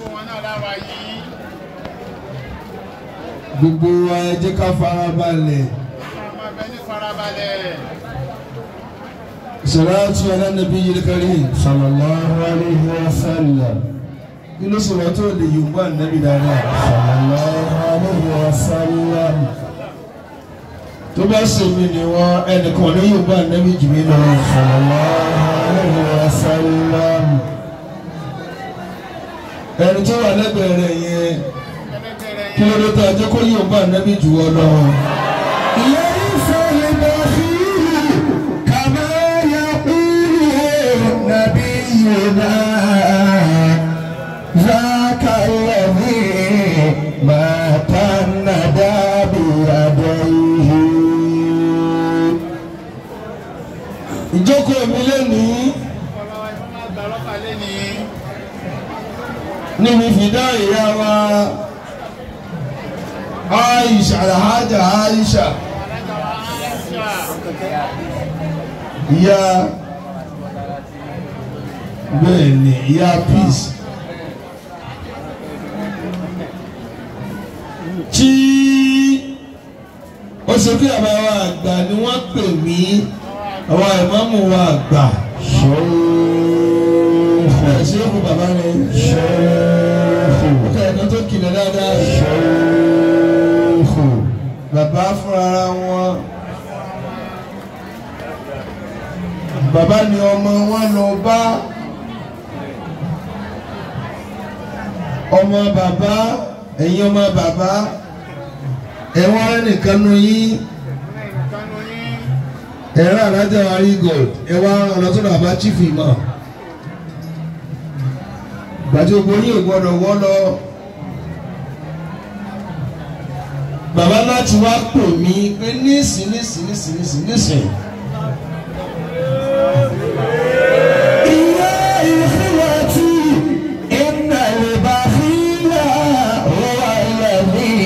wọn náà láwa yìí. gbogbo wa ẹ jẹ́ ká fara balẹ̀ ọmọ ẹbẹ ní farabalẹ̀. salatu ala nabiyil karim sallallahu alayhi wa sallam kí ló sọ̀rọ̀ tó lè yorùbá nàbí dáadáa sallallahu alayhi wa sallam tó bá sèmi ni wọn ẹnìkan ní yorùbá nàbí jù mí lọ sallallahu alayhi wa sallam ẹni tó wà lẹ́gbẹ̀ẹ́ rẹ̀ yẹn ẹlẹ́gbẹ̀rẹ̀ kí ló dé tó ajẹ́ kó yorùbá nàbí jù ọ lọ. ليس البخيل كما يقول نبينا ذاك الذي مات الندى بيديه ìjókòó mi lẹ́nìí ọlọ́wọ́ ẹ̀fọ́ máa gbà lọ́pàá lẹ́ni. níbi fìdá ìyá wa Aisha alhaja Aisha alága wa Aisha. ìyá bẹ́ẹ̀ ni ìyá peace tí ó ṣe kí àbá wa àgbà ni wọ́n pè mí àwọn ìmáàmù wa àgbà شيخ ẹ̀ ṣe é fún bàbá rẹ̀ شيخ ọkọ̀ ẹ̀ka tó kìlẹ̀ dáadáa شيخ bàbá fúnra wọn bàbá ni ọmọ wọn lọ bá ọmọ bàbá ẹ̀yin ọmọ bàbá ẹ̀wọ̀n ẹnìkan nu yín kánú yín. ẹ̀rọ alájà wárí gold ẹ̀wọ̀n ọ̀nà tó bàbá chief imam gbàdúgbò yín ò gbọdọ̀ wọ́ lọ. bàbá láti wá pè mí pé nísìn nísìn nísìn nísìn nísìn يا إخوتي إن البخيل هو الذي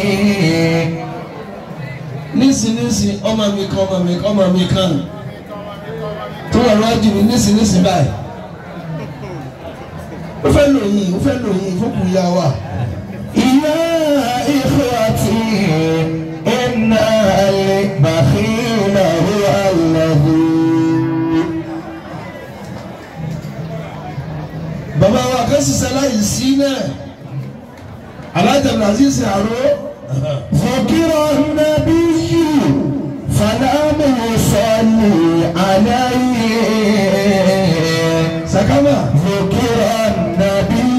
nísìn nísìn ọmọ mi kan ọmọ mi kan ọmọ mi kan tó wà lọ́wọ́ jù mí nísìn nísìn báyìí ó fẹ́ lò yín ó fẹ́ lò yín fókùn yá wa يا إخوتي إن البخيل هو الذي bàbá wa kan ṣiṣẹ́ láyìí sí náà alájà brazil ṣe àrò ذكر النبي فلم يصلي عليه sàkámà ذكر النبي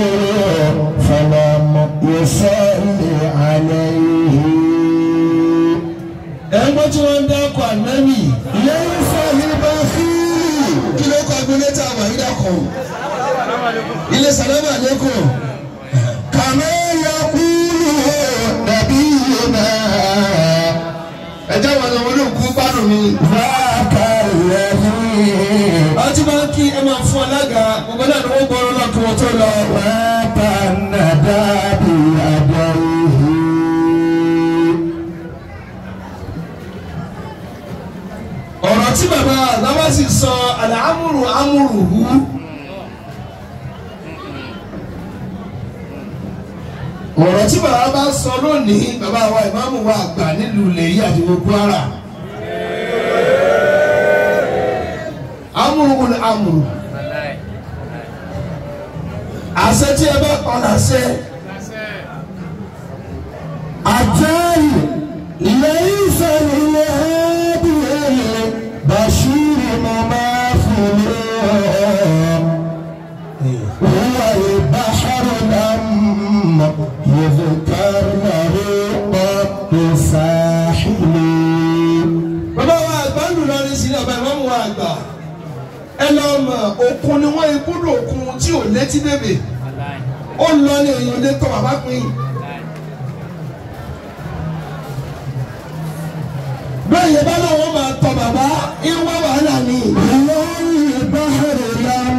فلم يصلي عليه ẹ̀ ń gbọ́ tí wọ́n ń dákọ̀ ànábì ليس البخيل kí ló kọ́ agbóná tá a wà yí dàkọ̀ ilé sàlámà lẹ́kọ̀ọ́ كما يقول نبينا ẹ̀jẹ̀ wọn ni wọn ló kú gbádùn mi. ذاك الذي àwọn tí wọ́n kí ẹ máa fún alága gbogbo náà ni wọ́n gbọ́ ọ́nà kí wọ́n tó lọ. مات الندى بيديه ọ̀rọ̀ tí bàbá àgbà sì sọ àlàámùrù ámùrù hù. ọ̀rọ̀ tí bàbá bá sọ lónìí bàbá wa ìmáàmù wa àgbà nílùú lèyí àti gbogbo ara. ámùrù ni ámùrù. àṣẹ tí ẹ bá pa láṣẹ. أتاي ليس للهادي بشير مماثل هو البحر لم يذكر له قط ساحل bàbá wa àgbà ń lù lọrin sí ọba ìmáàmù wa àgbà ẹ lọ mọ òkun ni wọn ibùdó òkun tí ò létí bèbè ó lọ ní èèyàn lè tọ bàbá pin bẹ́ẹ̀ yẹn bá lọ́wọ́ máa tọ bàbá ìwọ wàhálà ni هو البحر لم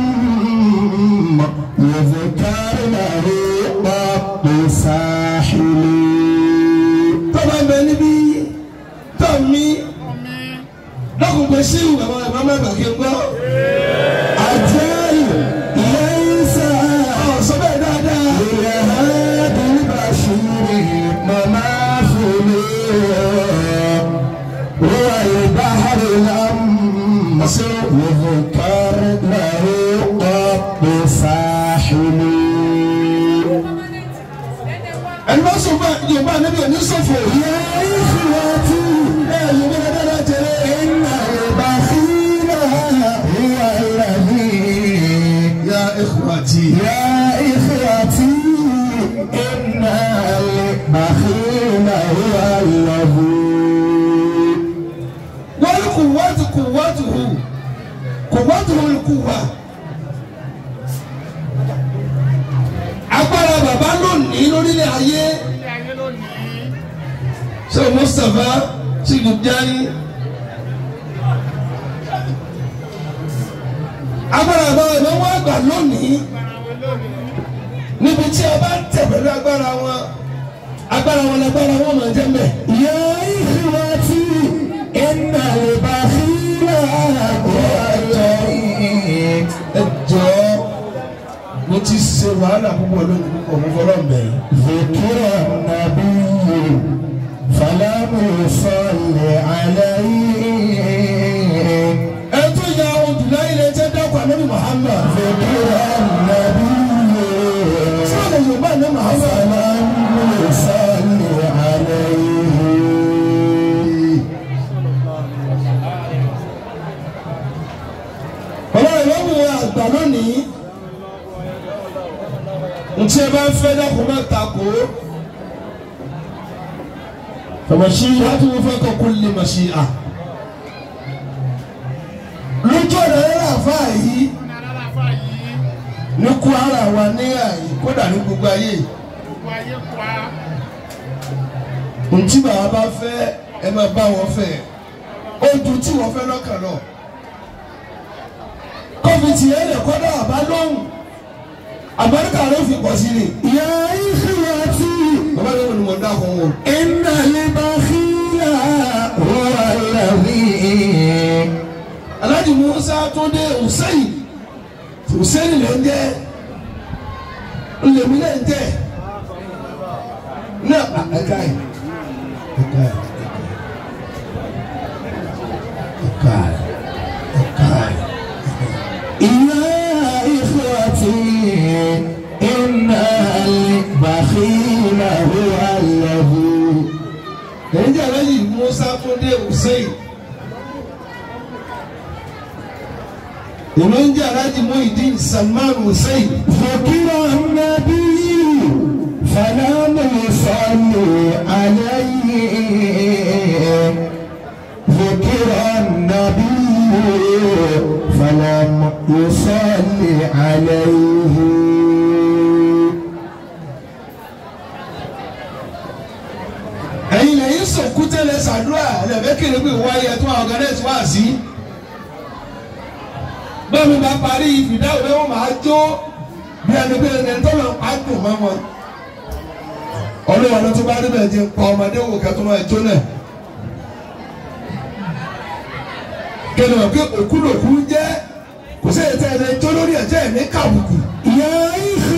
يذكر له قط ساحل tọ́ba ń bẹ níbí tọ́ mi lọ́kùnkùn sí ìwà bàbá ìmáàmù àgbà kí n gbọ́ أتاي ليس ọ̀ sọ bẹ́ẹ̀ dáadáa. ساحل ẹni bá sọ fún yorùbá níbi òní sọfọ يا إخوتي ẹ yorùbá dáadáa jẹrẹ إن البخيل هو الذي ya ikhwati يا إخوتي إن البخيل هو الذي wọ́n kù wọ́tù kù wọ́tù hù kù wọ́tù hù kù wá. agbára bàbá lónìí lórílẹ̀ ayé ilé ayé lónìí ṣé mustapha ṣì lù jáde. agbára bàbá ìmọ̀ wọn àgbà lónìí gbára wọn lónìí níbi tí a bá ń tẹ̀ pẹ̀lú agbára wọn agbára wọn lágbára wọn máa jẹ́ mẹ́. يا إخوتي إن البخيل هو الذي ẹ jọ̀ọ́ mo ti ṣe wàhálà púpọ̀ lónìí púpọ̀ mo fọlọ́ mbẹ́ yìí. ذكر النبي فلم يصل عليه ẹ tún ya odùlá ilé tẹ́ dákọ̀ ànábì Muhammad. ذكر النبي sọ́ọ̀lù yorùbá ní Muhammad. فلم يصل عليه bàbá rẹ̀ ló mú àgbà lónìí. ntí ẹ bá ń fẹ́ dákọ̀ máa takò. fàmàṣí láti wọ́n fẹ́ kọ́ kó lè màṣí à. lójú ọ̀nà rẹ̀ àfa yìí ní aláfa yìí ní Kwara wa ní àyè kódà ní gbogbo ayé. gbogbo ayé pa ntí bàbá bá fẹ́ ẹ máa bá wọn fẹ́ ó ju tí wọ́n fẹ́ lọ́kàn lọ. kọ́fìtì ẹ̀ lè kọ́dọ̀ àbá lóhùn àbáríkà ló fi pọ̀ sí ni. يا إخوتي bàbá mi wọ́n ni wọ́n dákun wọn. إن البخيل هو الذي Alhaji Musa Túndé Hussein Hussein lè ń jẹ́ ńlẹ̀mí lè ń jẹ́ náà ẹ̀ka ẹ̀ ẹ̀ka ẹ̀ ẹ̀ka ẹ̀ ẹ̀ka ẹ̀. يا إخوتي إن البخيل هو الذي Èyí jẹ́ Alhaji Musa Túndé Hussein. Èmi ń jẹ́ Alhaji Muhyiddin Salman Hussein. ذكر النبي فلم يصلي عليه ذكر النبي فلم يصلي عليه ẹ̀yin lẹ́yìn sọ̀kú tẹ́lẹ̀ sàdúrà lẹ́fẹ̀kẹ̀rẹ́ pé wáyé tó àwọn ọ̀gá wá sí. bẹ́ẹ̀ni bá parí ìfìdáwò bẹ́ẹ̀ wọ́n máa jó bí ẹni pé ẹni tó lọ pa dùn mọ́ wọn. ọlọ́wọ́n ló ti bá rí bẹ́ẹ̀ ti ń pa ọmọdé wò kẹ́tọ́ máa jó náà. kẹ́ni wọ́n pé òkú lòkú jẹ́ kò sí ètò ẹni tó lórí ẹ̀jẹ̀ ẹ̀mí kàbùkù. يا إخوتي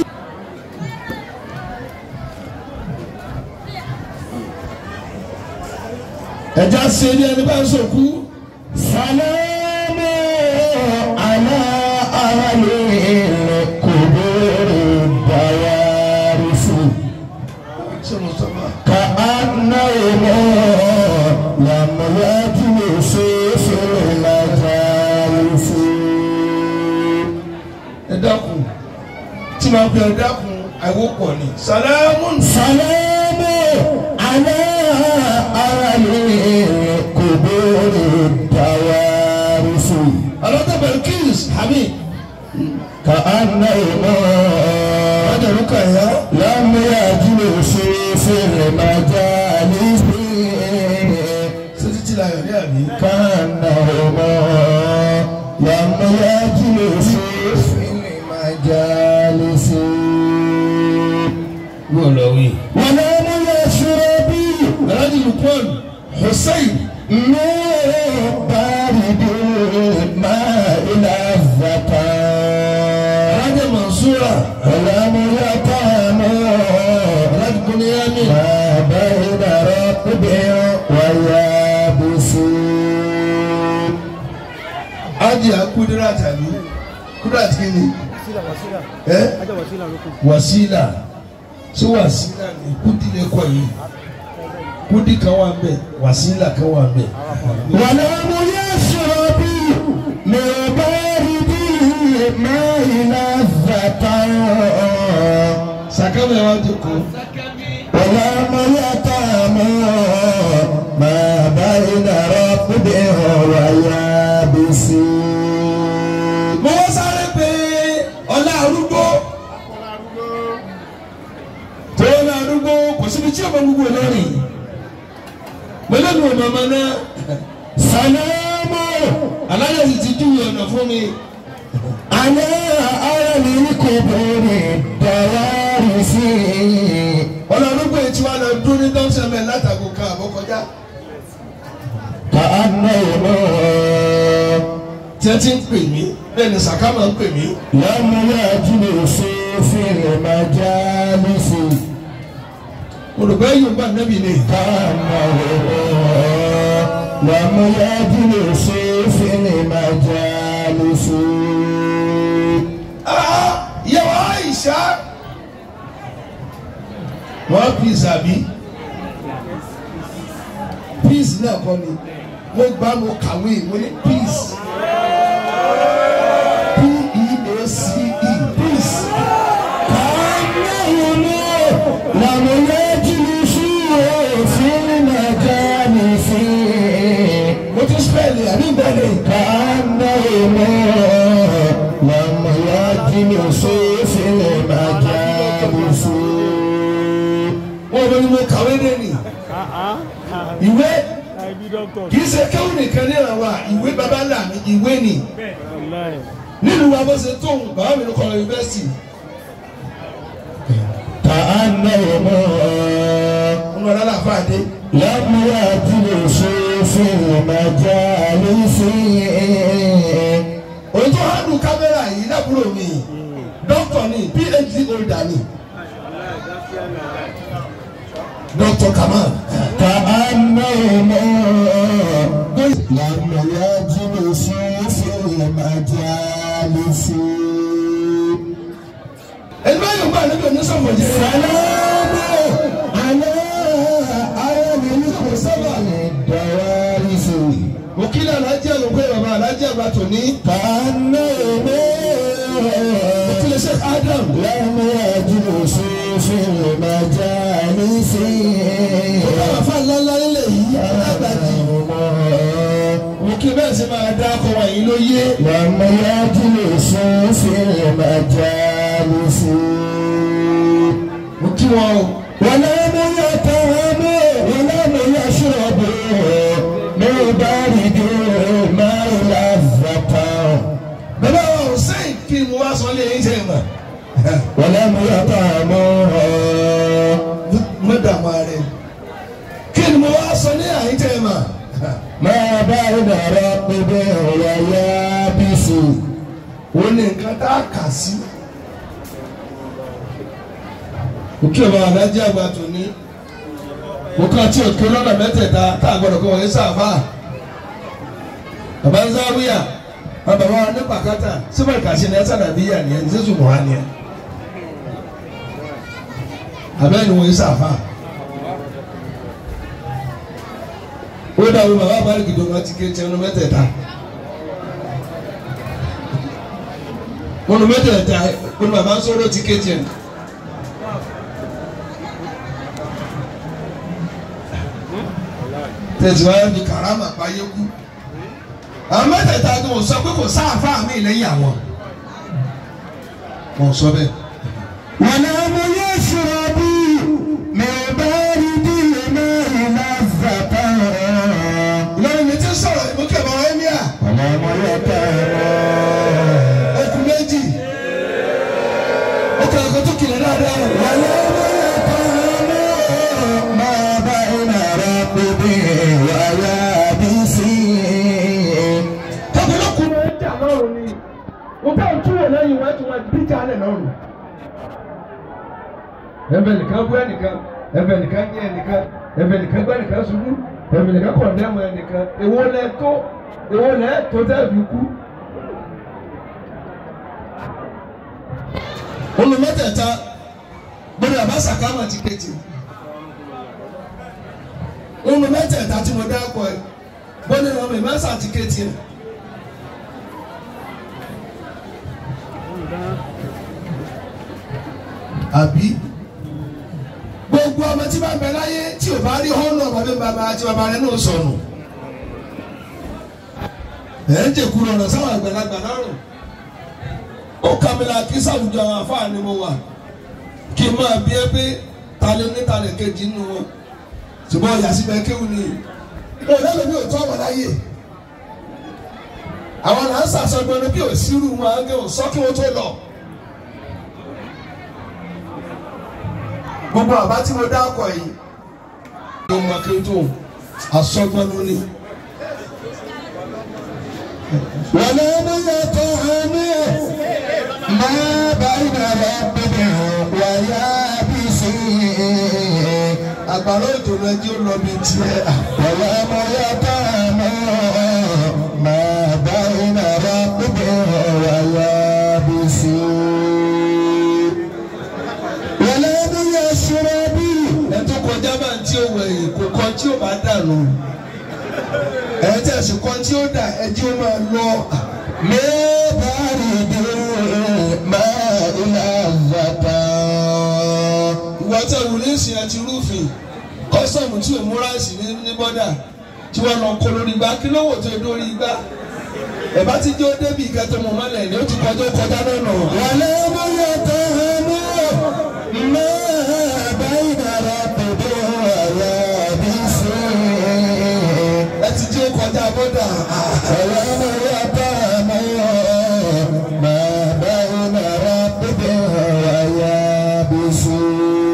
ẹ̀já ṣe ní ẹni bá ń sọ̀kú. سلام على أهل القبور الدوارس ṣé mo sọ ma. كأنهم لم يجلسوا في المجالس ẹ dákun tí màá fi ẹ dákun àìwọ́pọ̀ ni. sàlámù سلام على أهل القبور الدوارس alọ́tà belkis hamid كأنهم adàlùkà yá لم يجلسوا في المجالس títí tí láyọ̀ ní àbí. كأنهما لم يجلسوا في المجالس wọ́n lọ wí. ولم يشربوا alhaji lukman hussein من بارد الماء لذة alhaji mansura ولم يطعموا alhaji buniyami ما بين رطب ويابس alhaji akudira tàbí kudira kini ẹ wàsílà ṣé wàsílà ní kúdí lè kọ yìí kúdí kan wà ń bẹ wàsílà kan wà ń bẹ. ولم يشرب من بارد الماء لذة sàkámẹ́ wa ti kú. ولم يطعم ما بين رطب ويابس mo wá sáré pé ọlá arúgbó Ọlá arúgbó. tó ọlá arúgbó kò síbi tí ọmọ gbogbo lọ́rìn mẹlẹ́nu ọmọ ọmọ náà سلام aláyọ̀ sì ti júwe ọ̀nà fún mi على أهل القبور الدوارس ọlá arúgbó yìí tí wàá lọ dún ní dọ́sẹ̀mẹ̀ látàgò kan àbọ̀kọjá كأنهم tí ẹ ti ń pè mí bẹ́ẹ̀ ni sàkámà ń pè mí لم يجلسوا في المجالس olùgbé yorùbá nẹ́bì ni كأنهم لم يجلسوا في المجالس Ah, ìyàwó àìsà wọ́n píìsì àbí píìsì náà kọ́ ni mo gbá mo kàwé mo ní píìsì p-e-a-c-e píìsì كأنهم لم يجلسوا في المجالس mo tún spẹ́ẹ̀lì àbí bẹ́ẹ̀ni كأنهم لم يجلسوا في المجالس wọ́n bẹ ni mo kàwé dé ni ìwé kì í ṣe kéwù nìkan ní àwa ìwé baba ńlá mi ìwé ni nínú wa bó ṣe tóun bàbá mi ló kọ́ yunifásitì كأنهم ọmọ ọlọ́lá fàdé لم يجلسوا في المجالس òun tó hànú kámẹ́rà yìí lábúrò mi dókítà ni phd holder ni dókítà kamal كأنهم لم يجلسوا في المجالس ẹni bá yóò gbà níbi onísọ̀mọ̀ jẹ́ سلام على أهل الحسن الدوارس òkìlẹ̀ alájẹ́ olùgbé bàbá alájẹ́ àgbà tòní كأنهم òkìlẹ̀ sheikh adam لم يجلسوا في المجالس bàbá fà ńláńlá nílẹ̀ yìí alágbàjì òkìlẹ̀ bẹ́ẹ̀ sì máa dá akọ wọ̀nyí ló yé لم يجلسوا في المجالس mo kí wọn o ولم يطعموا ولم يشربوا من بارد الماء لذة bàbá wa hussein kí ni mo wá sọ lé yín sẹ́yìn mọ̀ ولم يطعموا mo dààmú ààrẹ kí ni mo wá sọ ní àyín sẹ́yìn mọ̀ ما بين رطب ويابس ó ní nǹkan tá a kà sí. òkè ọba alájẹ àgbà tó ní òkè àti òkè lọ́nà mẹ́tẹ̀ẹ̀ta tá a gbọ́dọ̀ kó wọlé sáfà bàbá ń záwíyà bàbá wa ní pàkátà síbẹ̀ kàṣí ní ẹ̀sán nàbíyà ni ẹ̀ ní sísù mọ́ ni ẹ̀ abẹ́ ni wọ́n yé sáfà ó dàbí bàbá àbálẹ̀ gidi wọn ti ké tiẹ̀ ní mẹ́tẹ̀ẹ̀ta. wọn mẹ́tẹ̀ẹ̀ta wọn bàbá ń sọ̀rọ̀ ti kéjì ẹ tẹsíwájú ní karama báyé kú àwọn mẹ́tẹ̀ẹ̀ta ni wọ́n sọ pé kò sáàfà mí lẹ́yìn àwọn wọ́n sọ bẹ́ẹ̀. ولم يشربوا من بارد الماء لذة Ìlọrin mi ti sọ̀rọ̀ ìmúkẹ́ bàbá ẹ́míà ولم يطعموا okùn méjì okùn ẹ̀kọ́ tó kìlẹ̀ dáadáa ولم يطعموا ما بين رطب ويابس tọ́kùnlọ́kùn máa ń jà lọ́rùn ni mo bá ń túwò lẹ́yìn wọn tí wọ́n díjà lẹ̀ lọ́rùn. ẹ̀bẹ̀ nìkan bú ẹnìkan ẹ̀bẹ̀ nìkan ní ẹnìkan ẹ̀bẹ̀ nìkan gbá ẹnìkan ṣubú ẹ̀bẹ̀ nìkan kọ̀ dẹ́mu ẹnìkan èwo lẹ tó èwo lẹ tó tẹ́ fi kú. olú mẹ́tẹ̀ẹ̀ta gbọ́dọ̀ àbá sàkámà ti kéde olú mẹ́tẹ̀ẹ̀ta tí mo dá kọ ẹ gbọ́dọ̀ ọmọ ìmọ̀sá ti kéde àbí gbogbo ọmọ tí bá ń bẹ láyé tí ò bá rí họ́nà bàbá bàbá àti bàbá rẹ náà sọnù ẹ̀ ń jẹ̀kú lọ́rọ̀ sáwọn àgbàlagbà lọ́rùn ó kàmílà kí sàwùjọ àwọn afáà ni mo wà kí n máa bí ẹ pé ta ló ní ta lè kejì nínú wọn ṣùgbọ́n ọ̀yà síbẹ̀ kéwù ni mo lẹ́nu mi ò tọ́ ọmọ láyé àwọn là ń sàṣọgbọ́n ní bí ò sírù wọn á gé ò sọ kí wọ́n tó lọ. gbogbo àbá tí mo dá ọkọ̀ yìí ló mọ kí n tó àṣọgbọ́n ló ní. ولم يطعمه ما بين ربه ويابسه àgbàrá òjò rẹ jí ó lọ bí tiẹ̀. ولم يطعمه ما بين ربه ويابسه ولم يشرب ẹ tó kọjá bá ń tí ó wẹ̀ yìí kò kọ́ tí ó bá dànù. ẹ tẹ̀ sí kọ́ tí ó dà ẹ jí ó máa lọ. من بارد الماء لذة ìwọ tẹ wùlé sí àti rúfin kọ́sọ̀mù tí ò múra sí ní ní bọ́dà tí wọ́n lọ kó lórí igbá kí ló wò tó dórí igbá. ẹ bá ti jó débi ìkẹtọ mọ mọlẹ ni ó ti kọjá ó kọjá lọ́nà. ولم يطعمه ما بين ربه ويابسه ẹ ti jí ó kọjá bọ́dà. ولم يطعمه ما بين ربه ويابسه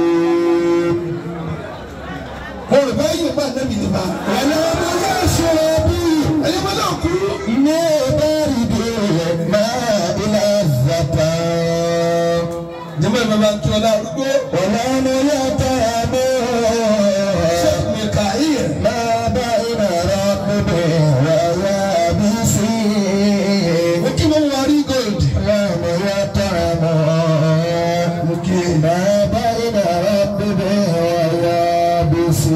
mo rò bá yóò bá nẹ́bí nípa. ولم يشرب ẹni mo náà kú. من بارد الماء لذة jẹ́mọ̀ ìmọ̀ máa ń kí ọlá arúgbó. ولم يطعمه ṣé mikael. ما بين ربه ويابسه mo kí mo wọ rí gold. لم يطعمه ما بين ربه ويابسه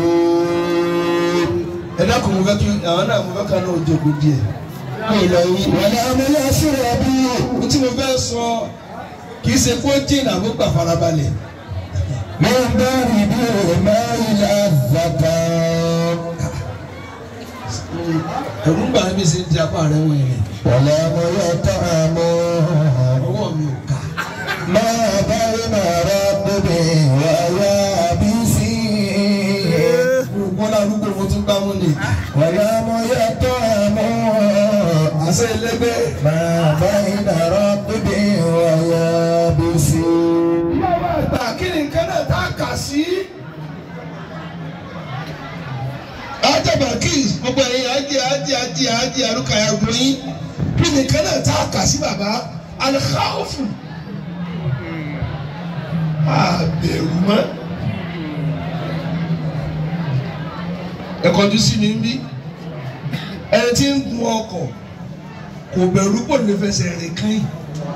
ẹ dákun mo fẹ́ kí àwọn náà mo fẹ́ ká náà jókòó díẹ̀. mi ò lọ yí. ولم يشرب ohun tí mo fẹ́ sọ kì í ṣe kó jìnnà mo gbà farabalẹ̀. من بارد الماء لذة ẹ̀rù ń bà mí sí ti apá rẹ̀ wọ̀nyí rẹ̀. ولم يطعمه ọwọ́ mi ò ká. ما بين ربه ويابسه bọ́lá arúgbó mo tún gbá mú ni. ولم يطعمه àṣẹ ẹlẹgbẹ́. ما بين ربه ويابسه ìyáwó àgbà kí ni nǹkan náà tá a kà sí. ajaba keys gbogbo ẹ̀yin ajé ajé ajé ajé arúkàyà gbóyin kí ni nǹkan náà tá a kà sí bàbá alikawufu. àbẹ̀rù mọ́. ẹ kọjú sí mi ń bí ẹni tí ń gun ọkọ̀ kò bẹ̀rù pò lè fẹsẹ̀ rìn kán yìí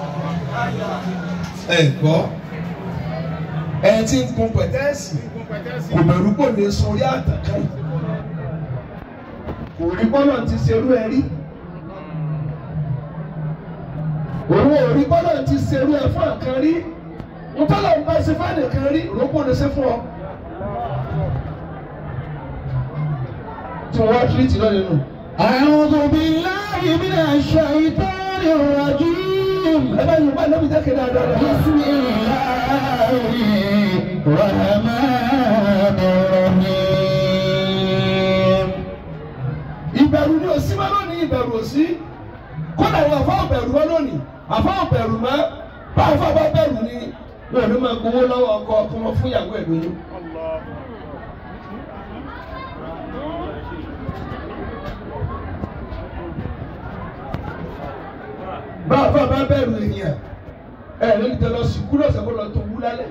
ẹ gbọ́ ẹni tí ń gun pẹ̀tẹ́ẹ̀sì kò bẹ̀rù pò lè sọ orí àtàkà yìí kò rí bọ́lọ̀ ti ṣerú ẹ rí òun ò rí bọ́lọ̀ ti ṣerú ẹ fún àkàn rí mo tọ́lọ̀ ń bá ṣe fún àdìkan rí rògbò lè ṣe fún ọ. tí wọ́n wá tírìtì lọ́nà nù. أعوذ بالله من الشيطان الرجيم ẹ bá yorùbá lóbi dákẹ́ dáadáa. بسم الله الرحمن الرحيم ìbẹ̀rù ni òsì máa lónìí ìbẹ̀rù òsì kódà ìwà fáwọn bẹ̀rù wọn lónìí àfáwọn bẹ̀rù mọ́ báwọn fáwọn bá bẹ̀rù ni wọn ò ní máa gbowó lọ́wọ́ ọkọ kí wọ́n fún ìyàwó ẹ̀ lóyún. báwọn fáwọn bá bẹ̀rù èèyàn ẹ̀ lórí tẹ lọ sùkú lọ́sẹ̀ kó lọ tó wú lálẹ́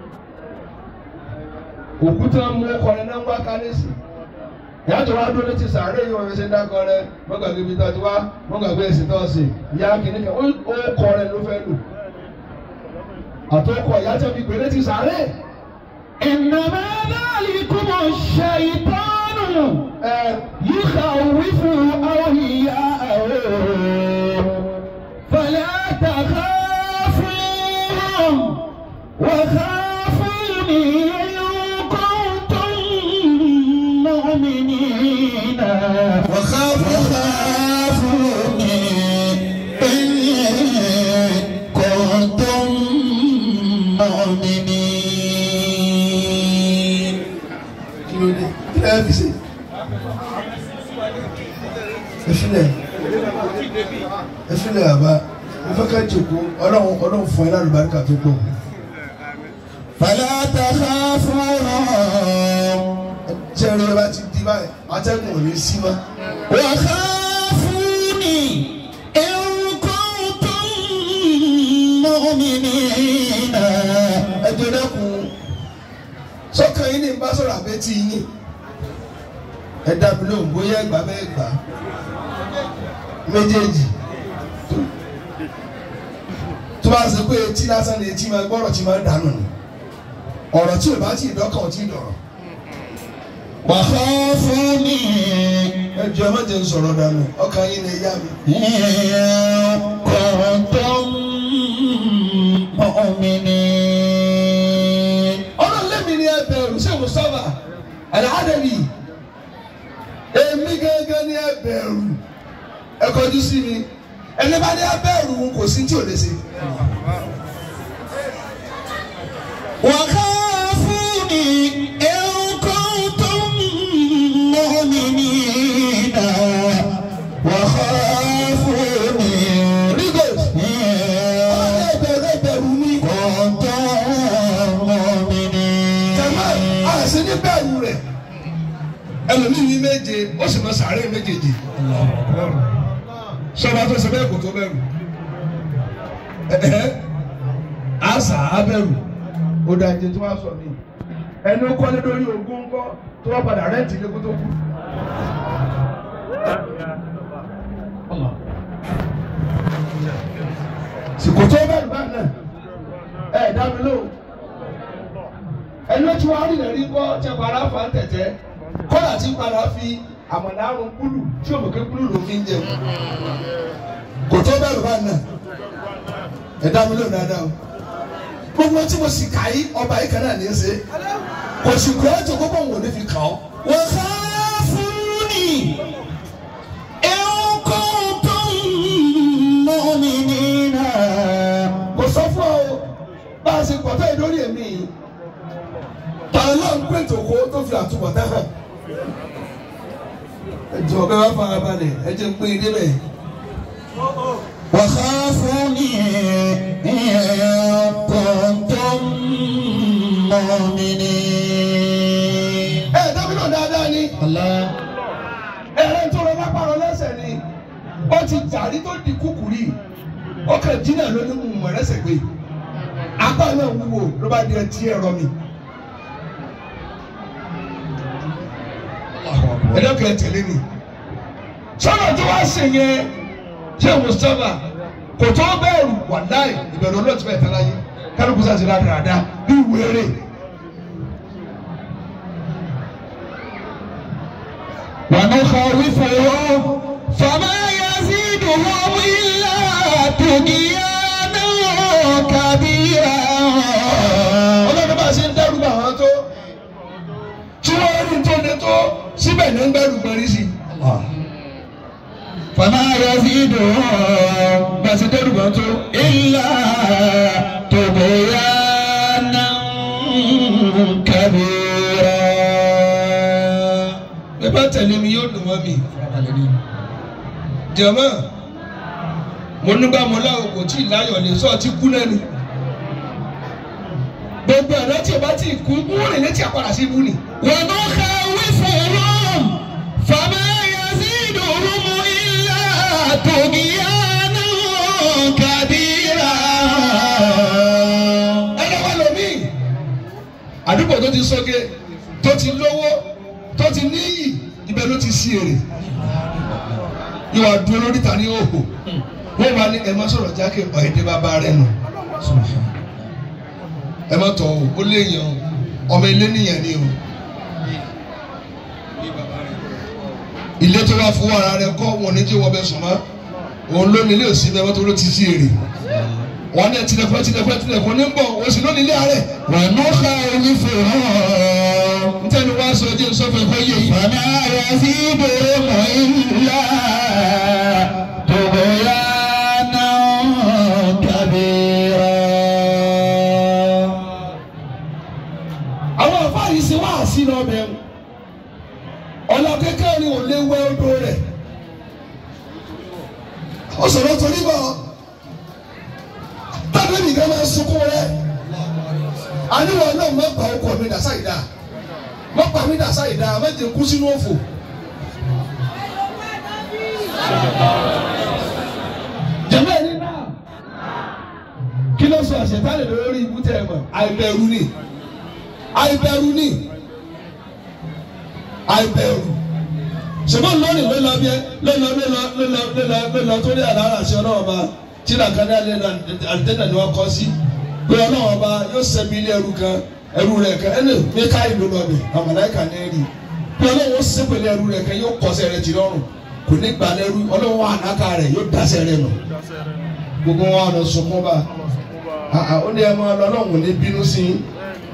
òkúta mú ọkọrin náà ń wá kálẹ́sì yàtọ̀ wá dúró létí sàárè yìí wọ́n fi ṣe dákọ̀ rẹ mọ́gàgbé ibi tó ti wá mọ́gàgbé èsì tó ṣe ìyá kìíní kan ó kọ rẹ ló fẹ́ lò àtọkọ ìyá tẹ́ fi pèrè ti sàárè. إنما ذلكم الشيطان ẹ يخوف أولياءه فلا تخافوهم وخافوني إن كنتم مؤمنين وخافوني إن كنتم مؤمنين kí ló dé kí ló fi ṣe. efilẹ efilẹ àbá ìfọkà jòkó ọlọ́run ọlọ́run fún ẹ lálùbáríkà tó gbọ́. فلا تخافوهم tí ẹni ẹ bá ti di báyìí atẹ́gùn ò ní sí mọ́. وخافوني إن كنتم مؤمنين ẹ jẹ́ dẹ́kun sọ́kàn yín ní bá sọ̀rọ̀ àbẹ́tí yín ẹ dábìí lóhùn bóyá ẹgbà bẹ́ẹ̀ gbà méjèèjì tó bá ṣe pé etí lásán ni etí máa gbọ́rọ̀ tí máa dànù ni ọ̀rọ̀ tí ò bá tí ì dọ́kàn ò tí ì dọ̀rọ̀ وخافوني ẹ jọ ẹ má jẹ́ n sọ̀rọ̀ dànù ọkàn yín ni yá mi. إن كنتم مؤمنين ọlọ́run lẹ́mi ni ẹ bẹ̀rù ṣé mo sọ́ba àdáhàdẹ́bì èmi gángan ni ẹ bẹ̀rù ẹ kọjú sí mi ẹni bá ní ẹ bẹ̀rù kò sí tí ò lè ṣe. وخافوني إن كنتم مؤمنين وخافوني rigos إن ẹ bẹ̀rù ẹ bẹ̀rù mi. كنتم مؤمنين jama a ṣe ní bẹ̀rù rẹ̀ ẹlòmíì ní méje ó sì máa sàárè méjèèjì sọba tó ṣe bẹ́ẹ̀ kò tó bẹ̀rù ẹ̀ẹ́ àṣà abẹ́rù ó dáa jẹ tí wọ́n á sọ mí ẹni ó kọ́lé lórí ogún ńkọ́ tó wọ́n padà rẹ́ǹtì ilé kó tó kú. sìkò tó bẹ̀rù bá náà ẹ̀ dá mi lóhùn ẹni ó ti wá rí ìrírí kọ́ tí a padà fà ń tẹ̀tẹ̀ kọ́là tí padà fi àmọ̀dárun kúlù tí òmùké kúlù ló fi ń jẹun kò tó bẹ̀rù bá náà ẹ̀ dá mi lóhùn dáadáa o gbogbo tí mo sì kà yí ọba yìí kan náà ní í ṣe kò sì kọ́ ẹ́ tó kókó òun ò ní fi kàn ọ́. وخافوني إن كنتم مؤمنين kò sọ fún ọ bá a ṣe pọ̀ tó yẹ lórí èmi yìí tàà náà ń pè tòkó tó fi àtúbọ̀tán hàn. ẹ jọ bẹ́ẹ̀ wá fara balẹ̀ ẹ jẹ́ ń pín in débẹ̀. وخافوني إن كنتم مؤمنين ẹ dábìí náà dáadáa ni الله ẹ̀rẹ́ tó lọ lápárọ̀ lẹ́sẹ̀ ni ó ti jàrí tó di kúkúrì ó kàn jìnnà lónìí mú mọ̀ ẹ̀rẹ́sẹ̀ gbé apá náà wúwo ló bá di ẹtí ẹ̀rọ mi. ẹ̀dọ́kẹ́ ẹ tẹ̀lé mi sọ́nà tó wá ṣe yẹn ṣé mustapha kò tó bẹ́ẹ̀rù wàláì ìbẹ̀rù olóòtú bẹ́ẹ̀ tẹ́lá yé kálukú sàṣẹ dáadáa bí wéré. ونخوفهم فما يزيدهم إلا طغيانا كبيرا ọlọ́run bá ṣe ń dẹ́rù bá wọn tó tí wọ́n rí tó lé tó síbẹ̀ ní ń gbẹ́rù gbẹ́rí sí. فما يزيدهم bá ṣe dẹ́rù bá wọn tó. إلا طغيانا كبيرا ẹ bá tẹ̀lé mi yóò dùn mọ́ mi. jẹ̀mọ́ mo nígbà mo láwọn kò tí ì láyọ̀ lè sọ ọtí kú lẹ́nu. gbogbo ẹ̀rọ tí o bá ti kú wọ́n rìn létí àpàrà sí ibú ni. ونخوفهم فما يزيدهم إلا طغيانا كبيرا ẹ̀rọ wa lomi àdúgbò tó ti sọ́gẹ́ tó ti lówó tó ti níyì ibẹ̀ ló ti sí èrè yóò wá dúró lórí ta ní òhò wọ́n wá ní ẹ̀ má sọ̀rọ̀ jákè ọ̀ẹ́dẹ́ bàbá rẹ̀ nù ẹ má tọ̀ o ó léèyàn o ọmọ ilé nìyẹn ni o ilé tó bá fowó ara rẹ̀ kọ́ wọn ní jẹ́ wọ́n bẹ sùn mọ́ òun ló nílé òsì bẹ́ẹ̀ wọ́n tó ló ti sí èrè wọn ní tilẹ̀kùn tilẹ̀kùn tilẹ̀kùn ní bọ̀ òsì ló nílé àárẹ̀ ونخوفهم ntẹ́ni wá sọ jẹ́ sọ́fẹ̀ kọ́ yé yìí. فما يزيدهم إلا طغيانا كبيرا àwọn àfáàrí ṣe wá sí lọ bẹ ọlọ kékeré ni ò lè wẹ odò rẹ̀ ọsọrọ torí bọ tàbí nìkan máa sunkún rẹ̀ àníwọ náà má pa ọkọ mi dà sáyidá má pa mi dà sáyidá má jẹ kú sínú òfò. jẹ́mẹ́ ní náà kí ló sọ àṣetánì lórí ibú tẹ̀ ẹ̀ mọ̀ àìbẹ̀rù ni àìbẹ̀rù ni àìbẹ̀rù ṣùgbọ́n lónìí ló lọ bí ẹ ló lọ ló lọ ló lọ ló lọ ló lọ torí àdára àṣẹ ọlọ́wọ́ bá tí làkàdá lé àdéhùn ni wọ́n kọ́ sí pé ọlọ́wọ́ bá yóò sẹ́mi ilé ẹrú kan ẹrú rẹ̀ kan ẹnu mi ká ìlú lọ bẹ̀ àmàlẹ́kà ní rí pé ọlọ́wọ́ sẹ́pẹ̀lẹ̀ ẹrú rẹ̀ kan yóò kọ́sẹ̀ rẹ̀ jì lọ́rùn kò ní gbà lẹ́rú ọlọ́wọ́ ànáka rẹ̀ yóò dasẹ̀ rẹ̀ nù gbogbo wọn lọ sunkún bá ó ní ẹ máa lọ ọlọ́run ní bínú sí i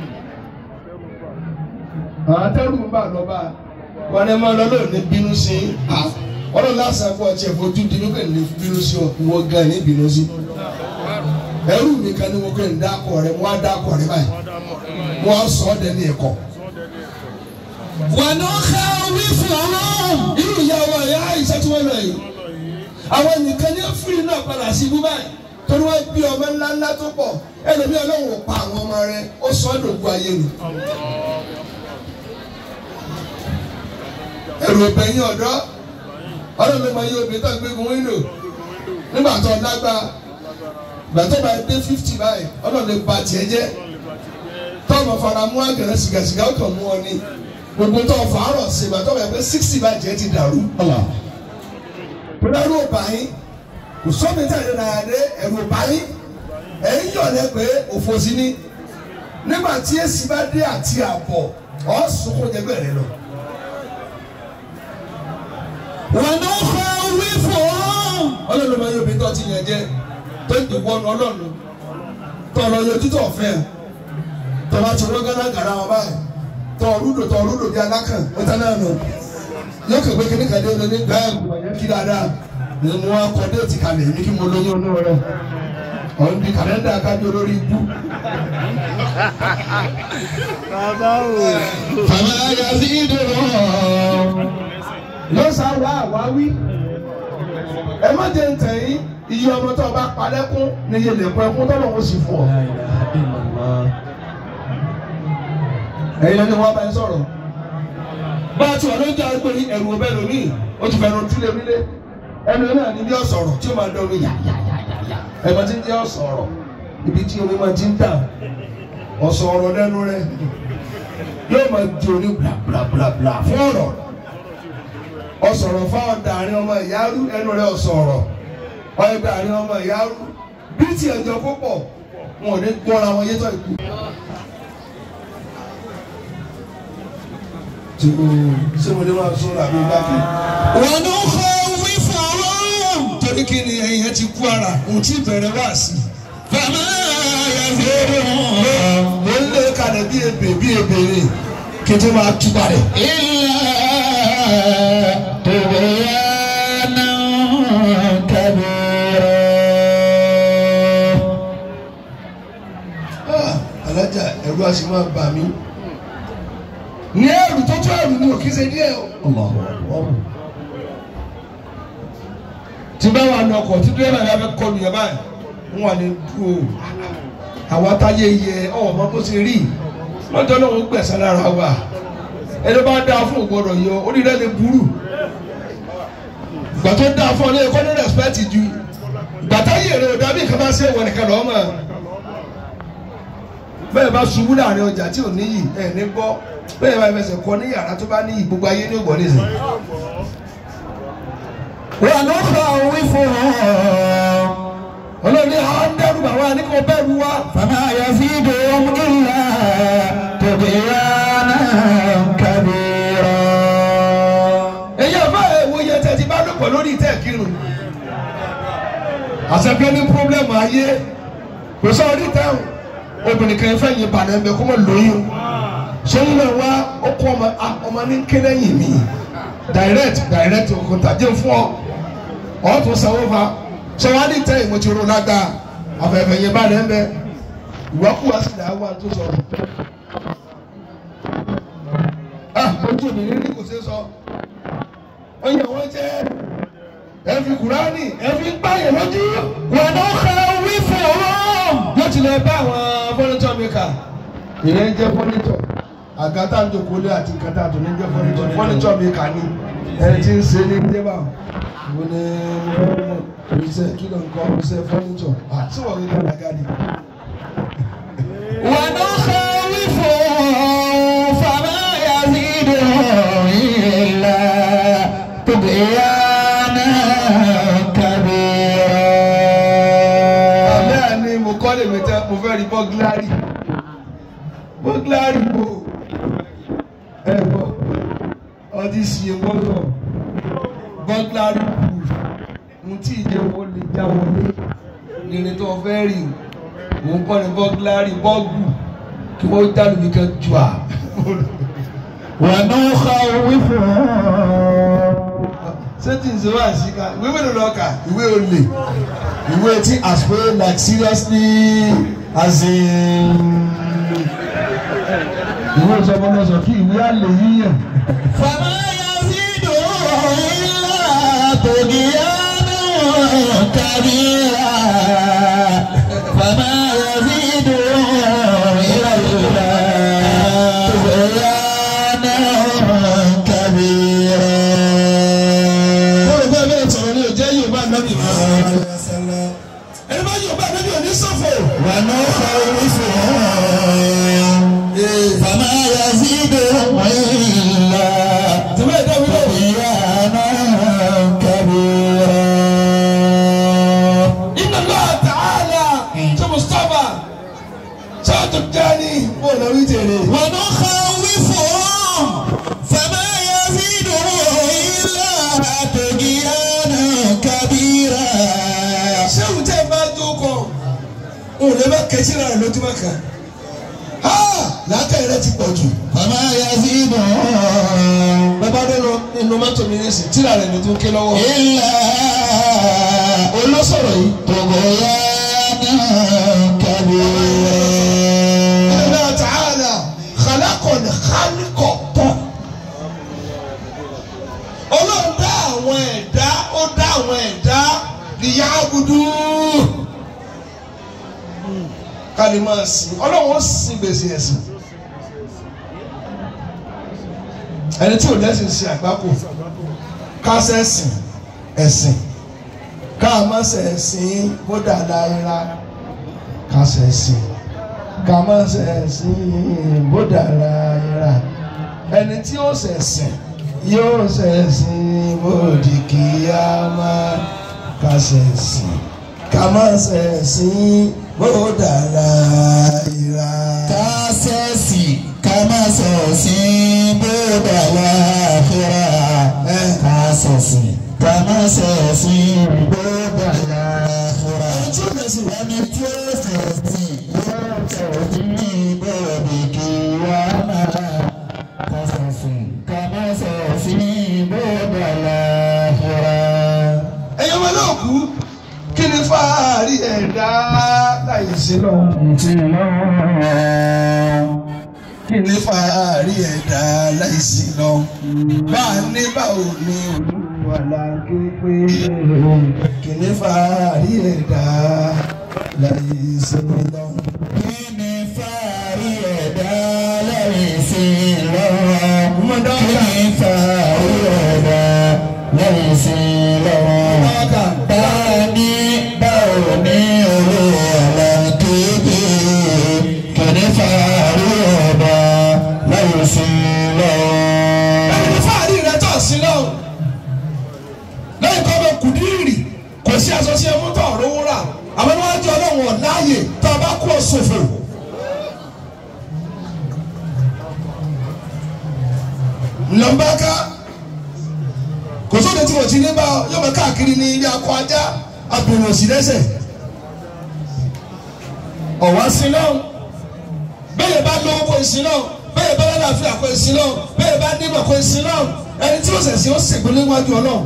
àtẹrù ń bà lọ́ba wọn ni máa lọ lóò ní bínú sí i ọlọ́run lásán fún ọtí ẹ̀fọ́ ojú dínú kò ní bínú sí ọ ìwọ gan ní bínú sí ẹrú mi kan ní wọn kò ní dákọ rẹ wọn á dákọ rẹ báyìí wọn á sọ ọ́ dẹni ẹ̀kọ́. ونخوفهم irú ìyá wa ìyá àyíṣẹ́ tí wọ́n lọ yìí àwọn nìkan ní fúri náà padà sí ibú báyìí torí wọ́n bí ọmọ ńlá ńlá tó pọ̀ ẹlòmí ọlọ́run ò pa àwọn ọmọ rẹ ó sọ ọ́ dògbò ayé ni. ẹrù ọ̀bẹ̀yìn ọ̀dọ́ ọlọ́run ló máa yí obìnrin tó ń gbégun wíńdò nígbà tó lágbá ìgbà tó bá dé fífítì báyìí ọlọ́run lè ba tiẹ̀ jẹ́ tọ́ọ̀mù fara mú àgẹ̀rẹ́ sìgàsìgà ó kàn mú ọ ní gbogbo tó fàárọ̀ sí ìgbà tó bá yẹ pé sixty bá jẹ́ ti dàrú. Pẹ̀lú ọba yín kò sọ́mi tí a lè nàá dé ẹ̀rù ọba yín ẹ̀yìn yọ̀ lẹ pé òfò sí ní nígbà tí èsì bá dé àti àbọ̀ ọ̀ sunkún jẹgbẹ́ rẹ lọ. ونخوفهم Ọlọ́run máa yọ obìnrin tó ti yàn jẹ tó ń dìbò ọ̀nà ọlọ́run tó ọ̀rọ̀ yọjú tó ọ̀fẹ́ tó bá ti wọ́n gánà gàrà wọn báyìí tó ọ̀rúdò tó ọ̀rúdò bí alákàn ó tán náà nù yóò kẹ́ pé kíní kan dé olóní gbà ẹ̀ gbọ̀nyẹ́ kí dáadáa ni mo wá kọ́ déètì kalẹ̀ ní kí mo lóyún inú rẹ̀ ọ̀hún di kàlẹ́ndà kájú olórí ibú. فما يزيدهم yóò sá wá àwáwí ẹ má jẹ́ ntẹ̀yìn iye ọmọ tó o bá palẹ́kún ní iye lẹ́kún ẹkún tó lọ́wọ́ sì fún ọ. ẹ̀yin lẹ́ni wọ́n bá yín sọ̀rọ̀. bá a ti wà lóúnjẹ àgbẹ̀ yìí ẹ̀rù ọbẹ̀ lómi ó ti fẹ́ràn túlẹ̀ nílé ẹnu náà ní bí ọ̀sọ̀rọ̀ tí ó máa dán omi yà yà yà yà yà ẹ̀gbọ́n tí ń jẹ́ ọ̀sọ̀rọ̀ ibi tí omi máa ti ń dà ọ̀sọ̀rọ̀ lẹ́nu rẹ̀ yóò máa di oní bla bla bla bla fún ọ̀rọ̀ ọ̀sọ̀rọ̀ fáwọn dàrin ọmọ ìyárú ẹnu rẹ̀ ọ̀sọ̀rọ̀ ọ̀yẹ́ dàrin ọmọ ìyárú bí tí ẹ̀jọ̀ púpọ̀ wọn ò ní gbọ́ra wọn yétọ̀ ìkú. tí o ṣé mo ní máa sọ àbí gbàgbé. ونخوفهم torí kí ni ẹyin ẹ ti kú ara òun tí bẹ̀rẹ̀ wá sí. فما يزيدهم mo ń lé kalẹ̀ bí ebè bí ebè ni kí n tó máa túbà rẹ̀. إلا طغيانا كبيرا Ah, alájà ẹ̀rù a sì máa bà mí. ní ẹ̀rù tó tó ẹ̀rù ni ò kí ṣe díẹ̀ o. tí bá wà ní ọkọ̀ tí dírẹ́bà yà fẹ́ kọlu yẹn báyìí ń wà ní dúró àwọn atáyé yẹ ọmọ bó ṣe rí lọ́jọ́ náà ń gbẹ̀sán lára wa ẹni bá dáa fún ògbọ́dọ̀ yọ onílẹ̀ lè burú ìgbà tó dáa fún ọ lẹ́yìn kọ́ ní rẹ̀spẹ́tì ju ìgbà táyé rẹ̀ ò dábì kan bá ṣe wọ̀ nìkan lọ́ọ́ mọ̀ bẹ́ẹ̀ bá ṣubú láàrin ọjà tí ò níyì ẹ̀ ní gbọ́ bẹ́ẹ̀ bá fẹsẹ̀ kọ ní yàrá tó bá níyì gbogbo ayé ní ògbọ́n nìyí. ونخوفهم ọlọ́run ní àwọn dẹ́rù bàbá ní kò bẹ́ẹ̀rù wa. فما يزيدهم sẹ́kẹ́ ní pírọ́blẹ́mù ayé kò sọ ọdún táwọn obìnrin kan fẹ́ yin bàdàn bẹ kó mọ lóyún sọyún náà wá ó kọ́ ọmọ ah, ọmọ ní kéde yìí mi direct direct òkúta jẹ́ fún ọ ọ̀ tún sanwó fa sọ wá ní tẹ́yìn mo ti ro lágbá afẹ́fẹ́ yin bàdàn bẹ ìwákù wá sí ìdáwó àti tó sọ. ah ojú mi ní kò ṣeé sọ ọyàn wọn jẹ ẹ fi kùránì ẹ fi gbáyẹ lójú wọn ló ka wí fún ọ. yóò ti lọ bá àwọn fọ́nítọ̀ mẹ́ka ìyẹn ń jẹ́ fọ́nítọ̀ àgàtà ń jòkó lé àti kàtà tó ní jẹ́ fọ́nítọ̀ fọ́nítọ̀ mẹ́ka ni ẹni tí ń ṣe ní débà wo ni iṣẹ́ kí ló ń kọ́ iṣẹ́ fọ́nítọ̀ àti wọ́n rí kàdà gàdì. wọn ló ka wí fún ọ. fama yazidu illa tubyana kabira. àbẹ́ ni mo kọ́ lè mi tẹ́ mo fẹ́ rí bọ́gílárì bọ́gílárì wo ẹ bọ́ ọtí sí i gbọ́dọ̀ bọ́gílárì kù n tí ìjẹ́wọ́ lè já wọlé ìrìn tó fẹ́ rí o ń kọ́ ni bọ́gílárì bọ́gù kí wọ́n dá lómi kan jù à. wọn ló ka wí fún ọ. sẹ́tì ń sọ wá sí ká ìwé mélòó lọ kà ìwé olè ìwé tí as well like seriously as in ìwé ìsọmọlọsọ kí ìwé àlè yíyàn. fama yazidu illa tubyana kabira. fama yazidu illa tubyana kabira. Bọ́lá bẹ́ẹ̀ bẹ́ẹ̀ sọ̀rọ̀ ní òjẹ́ Yorùbá nábì mọ́. Ẹni bá Yorùbá nábì ò ní sọ̀fọ̀. wọn ló ka wí fún ọ. fama yazidu illa. Tìmọ̀ ẹ̀dá mi lọ. Inna Allah ta'ala ṣe Mustapha ṣe Àtúnjáni bọ́ọ̀lù orí tèrè. Ṣé òun tẹ́ ẹ bá jókòó? Òun lè má kẹ́sí rẹ̀ lójúmọ́ kan. Ha! Làákàyè rẹ ti pọ̀ jù. Bàbá dé lọ nínú mọ́tò mi ní sìn tíra rẹ̀ ló tún ké lọ́wọ́. Olóṣọ̀rọ̀ yìí. Inna Allah ta'ala khalaqana khaliqa tán. Ọlọ́run dá àwọn ẹ̀dá ó dá àwọn ẹ̀dá liya'budu. Ká lè máa sìn. Ọlọ́run ó sin gbèsè ẹ̀sìn. Ẹni tí ò lẹ́sìn ṣe àgbákò. Ká sẹ́sìn ẹ̀sìn. Ká má sẹ̀sìn bó dáadáa yẹra. Ká sẹ̀sìn ká má ṣẹ̀sìn bó dára yẹra ẹni tí ó ṣẹ̀sìn yóò ṣẹ̀sìn bó di kíyámà ká ṣẹ̀sìn ká má ṣẹ̀sìn bó dára yẹra. Kásẹ̀sì ká má sọ̀sì bódà láàfíà. Kásẹ̀sì ká má sọ̀sì bódà láàfíà. Ẹni tí ó sẹ̀sì yóò sọ̀sì bódì kí wá máa. Kásẹ̀sì ká má sọ̀sì bódà láàfíà. ẹ̀yin ọmọ náà kú kí ni fáàrí ẹ̀dá láyé sí lọ́wọ́. kí ni fàárí ẹ̀dá láìsí lọ. bá a ní báwo ni olúwa la ké pé kí ni fàárí ẹ̀dá láìsí lọ. Kí ni fàárí ẹ̀dá lẹ́yìn sí lọ́wọ́? Kí ni fàárí ẹ̀dá lẹ́yìn sí lọ́wọ́? Báni báwo ni owó ọ̀la kéde? Kí ni fàárí ẹ̀dá lẹ́yìn sí lọ́wọ́? ẹni ní fàárí rẹ tọ̀ sí lọ. lẹ́yìn tó bẹ kùdírì kò sí aṣọ sí ẹmú tó rówó rà àmọ́ ní wọ́n jẹ́ ọlọ́run ọ̀láyè tó a bá kú ọ̀ṣọ̀fọ̀. ńlọmbàká kò sóde tí mo ti ní bá ọ yóò máa káàkiri ní ilé akọ ajá abìnrin òsì lẹ́sẹ̀ ọ̀wá sí náà bẹ́ẹ̀ bá lówó kó sí náà bẹ́ẹ̀ bá lálàáfíà kó sí náà bẹ́ẹ̀ bá nímọ̀ kó sí náà ẹni tí ó sẹ̀sìn ó sègbè níwájú ọlọ́run.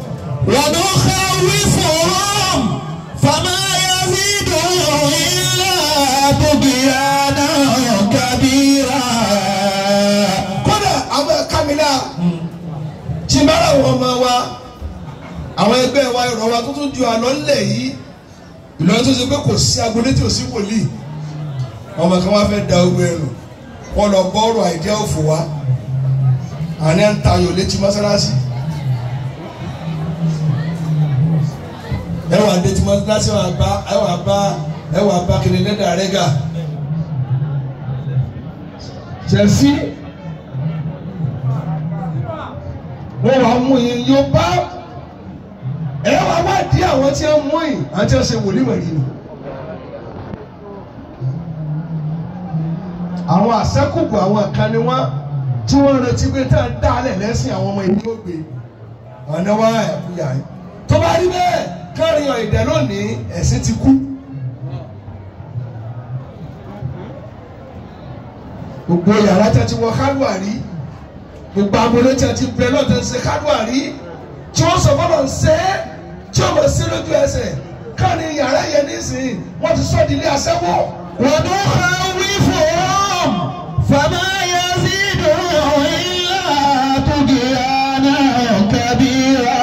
ونخوفهم فما يزيدهم إلا طغيانا كبيرا kódà àwọn ẹ̀ka mi náà tí n bá rà wọ́n ọmọ wa àwọn ẹgbẹ́ wa ìrọ̀ wa tó tún ju àlọ́ ńlẹ̀ yìí ìlọrin tó ṣe pé kò sí agbolé tí ò sí wòlíì ọmọ kan wá fẹ́ da ogun ẹrù wọ́n lọ bọ́ọ̀rọ̀ àìjẹ́ òfò wa àní ń tayò létí mọ́sálásí ẹ wà létí mọ́sálásí ẹ wà bá ẹ wà bá ẹ wà bá kiri lẹ́dà rẹ́gà Chelsea wọ́n wàá mú yín yóò bá ẹ wàá wá di àwọn tí wọ́n mú yín àti ọ̀sẹ̀ wòlíwẹ̀rí ni. àwọn àṣẹ́kùbù àwọn kan ni wọ́n tí wọ́n retí pé tá à ń dálẹ̀ lẹ́sìn àwọn ọmọ ìlú ògbé ọ̀nà wa ẹ̀kúyà yìí. tó bá rí bẹ́ẹ̀ kárin ọ̀ìdẹ́ lónìí ẹ̀sìn ti kú. gbogbo yàrá tí a ti wọ kálùwà rí gbogbo agbolé tí a ti bẹ lọ́tẹ̀ ń ṣe kálùwà rí tí wọ́n sọ fọlọ́ ń ṣe é tí wọ́n mọ̀ sí lójú ẹsẹ̀ kárin yàrá yẹn nísìnyí wọ́n ti sọ di ilé aṣẹ́wó. ونخوفهم فما يزيدهم إلا طغيانا كبيرا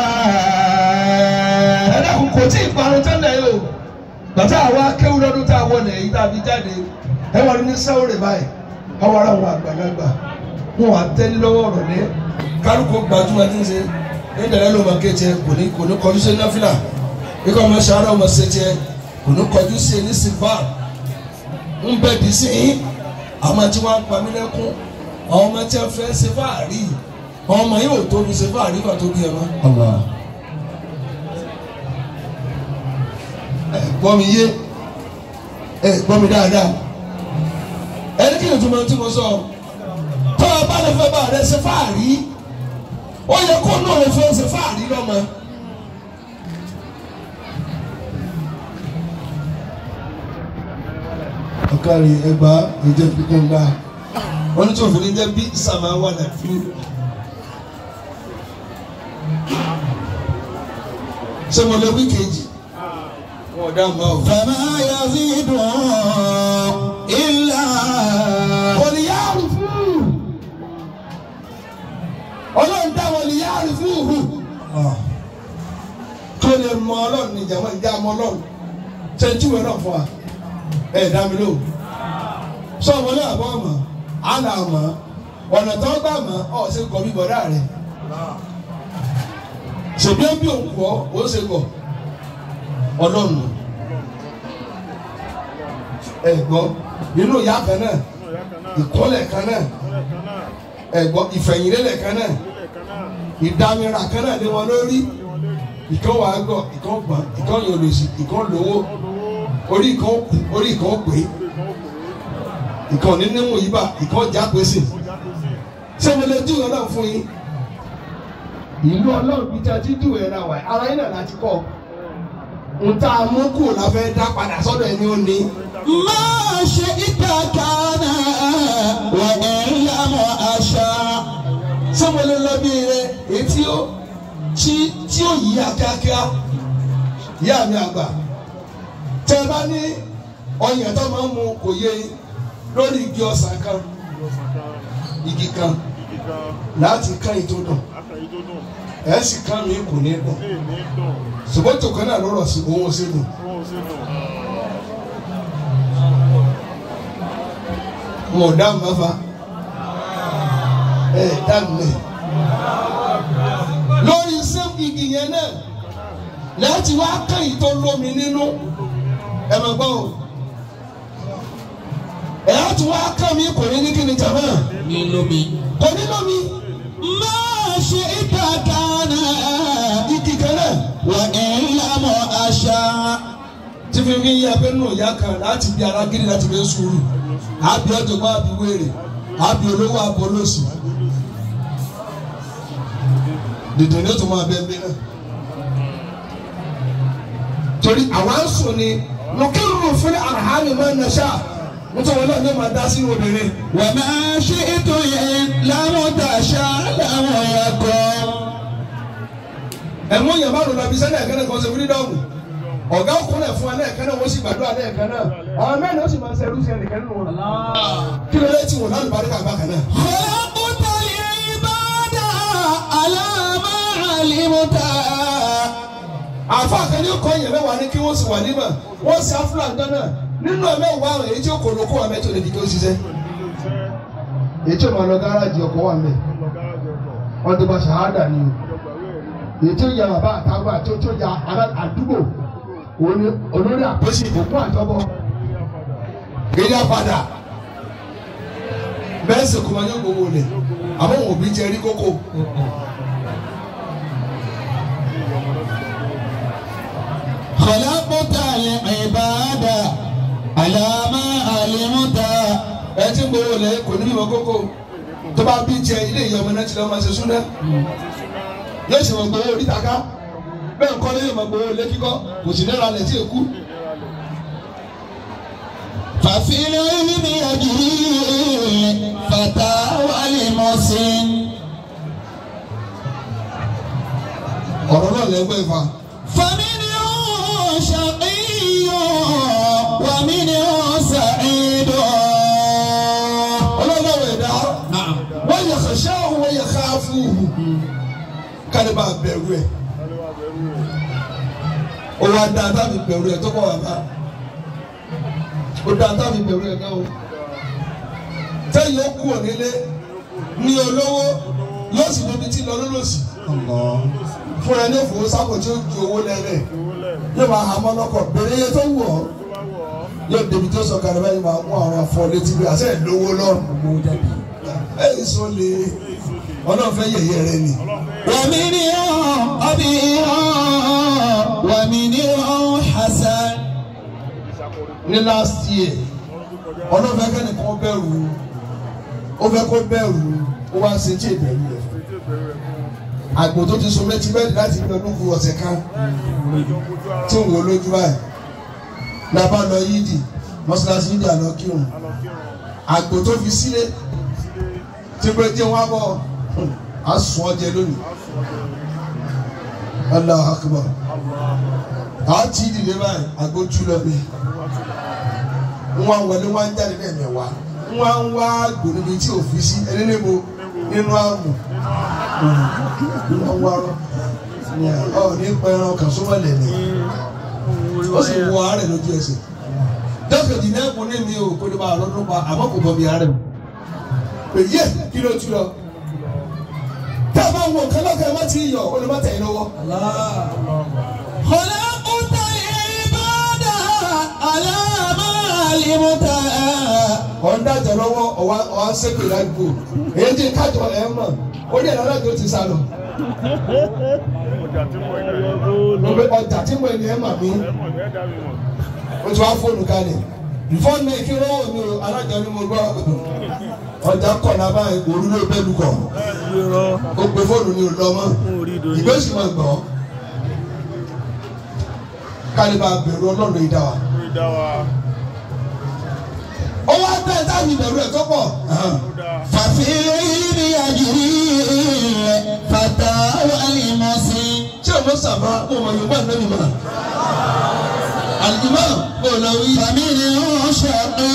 ẹ̀dá kò kò tí ì parun tẹ́lẹ̀ yìí o bàtà àwa kéwù lọ́dún tá a wọlé yìí tá a fi jáde ẹ wà ní sáwọ́rẹ̀ báyìí àwọn ará wọn àgbàlagbà wọn wà tẹ́lẹ̀ lọ́wọ́ ọ̀rọ̀ lẹ́ kálukú gbajúmọ̀ tí ń ṣe ní ìdàlẹ́ ló máa ké tiẹ̀ kò ní kò ní kọjú sí náfìlà ikọ̀ ọmọ sàárà ọmọ ṣe tiẹ̀ kò ní kọjú sí ní sílvà ń bẹ̀ dì sí yín àwọn tí wọ́n á pa mí lẹ́kún àwọn ọmọ tí wọ́n fẹ́ ṣe fáàrí àwọn ọmọ yìí ò tóbi ṣe fáàrí kan tó bí ẹ mọ́. ẹ gbọ́ mi yé ẹ gbọ́ mi dáadáa ẹni kí ni tó máa tí mo sọ tó o bá lè fẹ́ bá rẹ ṣe fáàrí ó yẹ kó náà lè fẹ́ ṣe fáàrí lọ́mọ. ọ̀kárí ẹgbà ìjẹ́ pípọ́n gbà wọ́n ní tí òfin ní jẹ́ bí sàmà wà láfi. ṣé mo lè wí kejì wọn ò dá mọ́ o. فما يزيدهم إلا wọ̀lìyáàrú fún ọlọ́run dá wọ̀lìyáàrú fún òhù tó lè mọ ọlọ́run ní ìjàmọ́ ìjà mọ ọlọ́run tẹ́túwẹ̀ náà fún wa ẹ̀ dá mi lò sọ ọmọ náà bọ́ ọmọ àná ọmọ ọ̀nà tó gbà mọ́ ọ̀ ṣe kọ́ bí bọ̀dá rẹ̀ ṣèbí ó bí òkú ọ ó ṣe kọ́ ọlọ́run ẹ gbọ́ nínú ìyá kan náà ìkọ́lẹ̀ kan náà ẹ̀gbọ́n ìfẹ̀yìnlélẹ̀ kan náà ìdámẹ́ra kan náà lé wọn lórí ìkan wà á gbọ́ ìkan gbọ́n ìkan yóò lòsì ìkan lówó orí ìkan kù orí ìkan pè é ìkan nínú yìí bá ìkan já pèsè ṣé mo lè dúró náà fún yín ìlú ọlọ́run bíi tí a ti dùn ẹ̀ náà wà ara yín náà láti kọ́ n ta mú kù la fẹ́ dá padà sọ́dọ̀ ẹni ó ní. ما شئت كان وإن لم أشاء sọmọlẹ lọbí rẹ etí ó tí tí ó yí akíákíá yá mi àgbà tẹ ẹ bá ní ọyàn tó máa ń mu kò yé yín lórí igi ọsàn kan igi kan láti kán ètò dùn ẹ sì kán mi kò ní dùn ṣùgbọ́n tòkan náà lọ́rọ̀ sí òun ò sí dùn. wọn ò dáhùn mẹ́fà ẹ dáhùn mẹ́. lórí sẹ́ẹ̀kì igi yẹn náà láti wá kẹ́yìn tó lómi nínú ẹ máa gbọ́ o. ẹ á tún wá kàn mí kò ní ní kí ni jàmá nínú mi. kò ní lómi ما شئت كان igi kan náà. وإن لم أشاء tí fi fi yẹ pé nù ìyá kan láti bí alágídí láti fi sùúrù àbí ọ̀jọ̀gbọ́n àbí wèrè àbí olówó àbí olóṣù dìde ní o tó máa bẹ ẹgbẹ náà torí àwa ń sùn ni nùkírù fún àhánì máa ń nàṣà mo tọ́ wọn náà ní ma dá sínú obìnrin. وما شئت لم تشاء لم يكن ẹ̀mú yẹn bá lọ lọ bí sẹ́ni ẹ̀kẹ́ náà kàn ṣe fúrídọ́ọ̀mù ọ̀gá ọkùnrin fún wa lẹ́ẹ̀kan náà wọ́n sì gbàdúrà lẹ́ẹ̀kan náà àwọn mẹ́rin ó sì máa ń ṣerú sí ẹnìkan nínú wọn. kí ló dé tí wọn lálùbá rí kàgbá kan náà. خلقت العباد على ما علمت àfa kan ní kọ́ yẹn mẹ́wàá ní kí wọ́n sì wà nímọ̀ wọ́n sì áfúlà ń dáná nínú ẹ̀ mẹ́wàá àwọn èyí tí ó kò lóko wà mẹ́tò lè fi kí ó ṣiṣẹ́. èyí tí ó máa lọ gáràjì ọkọ̀ wà mẹ́ wọ́n ti bá ṣàhádà ni o èyí tí ó ya bàbá àtàwọn àti tó ya ará àdúgbò òun ni olórí àpèsè òkú àjọbọ èyí á padà bẹ́ẹ̀ sì kò máa yọ gbogbo lẹ̀ àmọ́ òun òbí jẹ́ rí kókó. خلقت العباد على ما علمت ẹ ti ń gbowó lẹ kò ní bímọ kókó tó bá bí jẹ ilé ìyá ọmọ náà ti lọ máa ṣe súná yóò ṣe mọ gbowó orí taka bẹ́ẹ̀ kọ́ lé yóò mọ gbowó lé kíkọ́ kò sì náírà lẹ̀ tí èkú. ففي العلم يجري فتى والمسن ọ̀rọ̀ náà lẹ́gbẹ́ fa فمنهم شقي ومنهم سعيد ọlọ́run ẹ̀dá نعم wọ́n yẹ kàṣá òun wọ́n yẹ ká fún un kárí bá bẹ̀rù ẹ̀ ó wá dá tábì bẹ̀rù ẹ̀ tó kọ̀ wá bá ó dá tábì bẹ̀rù ẹ̀ náà o tẹ́yìn ó kú ònílé ní olówó yóò sì lóbi tí lọ lólòsì fúnra ní òfò sábò tí ó ju owó lẹ́rẹ̀ yóò máa hà mọ́ lọ́kọ̀ bèrè iye tó wù ọ́ yóò débi tó sọ kàrẹ́ báyìí máa mú àwọn afọ létí bí àṣẹ ìlówó lọ́rùn ẹ̀ sọ lè ọlọ́run fẹ́ yẹ̀yẹ́ rẹ ni. ومنهم أبي ومنهم حسن ní last year ọlọ́run fẹ́ kẹ́nìkan bẹ̀rù ó fẹ́ kó bẹ̀rù ó wá ṣe tí ìbẹ̀rù rẹ̀ àgbò tó ti so méjì bẹ́ẹ̀ láti ní ọdún kù ọ̀sẹ̀ kan tí ń wò lójú báyìí la bá lọ yídì mọ́ṣáláṣí yídì àná kírun àgbò tó fi sílé tí pé tí wọ́n á bọ̀ á sùn ọ́ jẹ lónìí Allahu Akbar àá tí ìdílé báyìí àgbò jù lọ bẹ́ẹ̀ wọn wọlé wọn jáde lẹ́ẹ̀mẹ̀wá wọn wá gbòdòdó tí ò fi sí ẹni níbo nínú àmù wọn wá rọ ọ ní pẹran kan sọmọlẹ ni ó sì wọ àárẹ̀ lójú ẹsẹ̀ dọ́kítì náà kún ní mi ò kó lè máa lọ́dún pa àmọ́ kò bọ̀ mi àárẹ̀ o pé yé kí ló tú lọ tá a bá wọ nǹkan lọ́kàn ẹ má ti yọ ó lè má tẹ̀ ẹ́ lọ́wọ́. خلقت العباد على ما علمت ọ̀n dájọ́ lọ́wọ́ ọ̀wá ọ̀wá sẹ́kù ládùúgbò èyí tí kájọ ẹ̀ mọ̀ ó ní ẹ̀rọ alájọ ti sá lọ. mo pe ọjà tí mo ní ẹ̀ mà mí o ti wá fóònù kalẹ̀ fóònù náà kí lọ́wọ́ mi o alájọ ni mo gbọ́ ọjà kọ̀ náà báyìí òru ló bẹ́ẹ̀ lu kọ̀ o pe fóònù ni o lọ mọ́ ìgbésí máa gbọ́ kálíbà bẹ̀rù ọlọ́run ìdá wa ó wá bẹ́ẹ̀ táwọn ìbẹ̀rù ẹ̀ tó pọ̀. ففي العلم يجري فتى والمسن tí o mọ sábà mo mọ yorùbá nínú mi mọ àlùmọ́ mo lọ wí. فمنهم شقي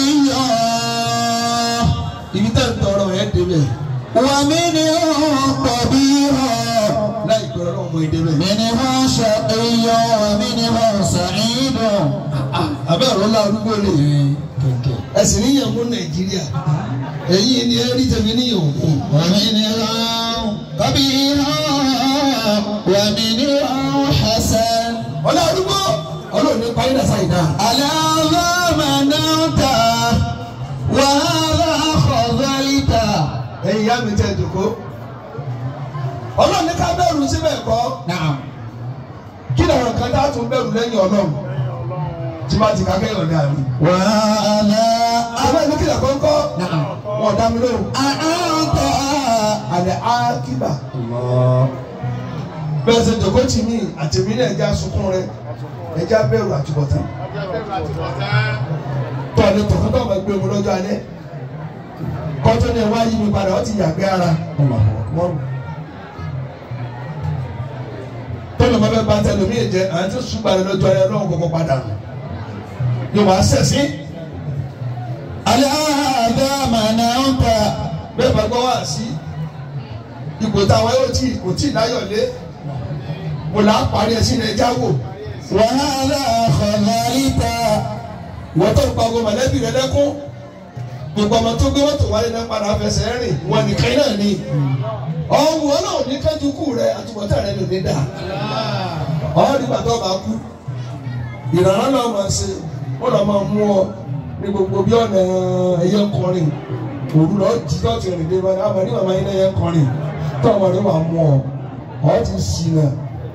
ibi tá n tọrọ ẹ débẹ̀ ومنهم قبيح láì gbọ́dọ̀ náà mo débẹ̀. منهم شقي ومنهم سعيد abẹ́ ọ̀rọ̀ ńlá arúgbó lè ẹ̀sìn níyàn mú nàìjíríà ẹ̀yìn ni ẹ rí tẹ̀mí níyàn òkú. ومنهم قبيح ومنهم حسن ọ̀là arúgbó ọlọ́run ní parí náà sáyidá. على ذا منعت وهذا خذلت ẹ̀yin ìyá mi tẹ́ ìdòkó. ọlọ́run ní ká bẹ̀rù síbẹ̀ kọ́ نعم kí lọ́rọ̀ kan tá a tún bẹ̀rù lẹ́yìn ọlọ́run tí bá ti ká kẹ́yọ̀ ní àmì. وهذا àwọn ẹni kìlọ̀ kọ́ńkọ́ نعم wọn dá mi lóhùn. أنت àlẹ́ ákíbà. bẹ́ẹ̀ ṣe dòkó tì mí àtẹ̀mí náà ẹja sunkún rẹ ẹja bẹ̀rù àtúbọ̀tán. tọ́ni tọ̀kọ́ tó ọmọ gbé mu lọ́jọ́ alẹ́ kọ́tọ́ ni ẹ wá yí mi padà ó ti yàgbé ara tọ́lọ̀ máa fẹ́ bá tẹlomi jẹ àwọn tí ṣùgbọ́n alẹ́ lọ́jọ́ alẹ́ lọ́wọ́ kọ́kọ́ padà nù yóò wá sẹ̀sí aláàdá mànáńtà bẹ́ẹ̀ bá gbọ́ wá sí ipò táwa yóò tí kò tí láyọ̀ lé mo là á parí ẹ̀ sí ilẹ̀ jáwò wàhálà àkọlálítà wọ́n tó gba ọgbọ́n mọ̀lẹ́bí rẹ lẹ́kún gbogbo ọmọ tó gbé mọ́tò wálé náà padà fẹsẹ̀ rìn wọn nìkan náà ni ọ̀hún wọn náà ní kájú kù rẹ àtúbọ̀tán rẹ ló ní dà ọ̀hún nígbà tó bá kú ìrànlọ́ náà máa ṣe wọ́n lọ́ máa mú ọ ní gbogbo bí ọ̀nà ẹyẹ ń kọrin òru lọ jí tó ti rìn dé bá náà àmọ́ ní màmá yín ẹyẹ ń kọrin tó ọmọ rẹ wà mú ọ ọ ti sì náà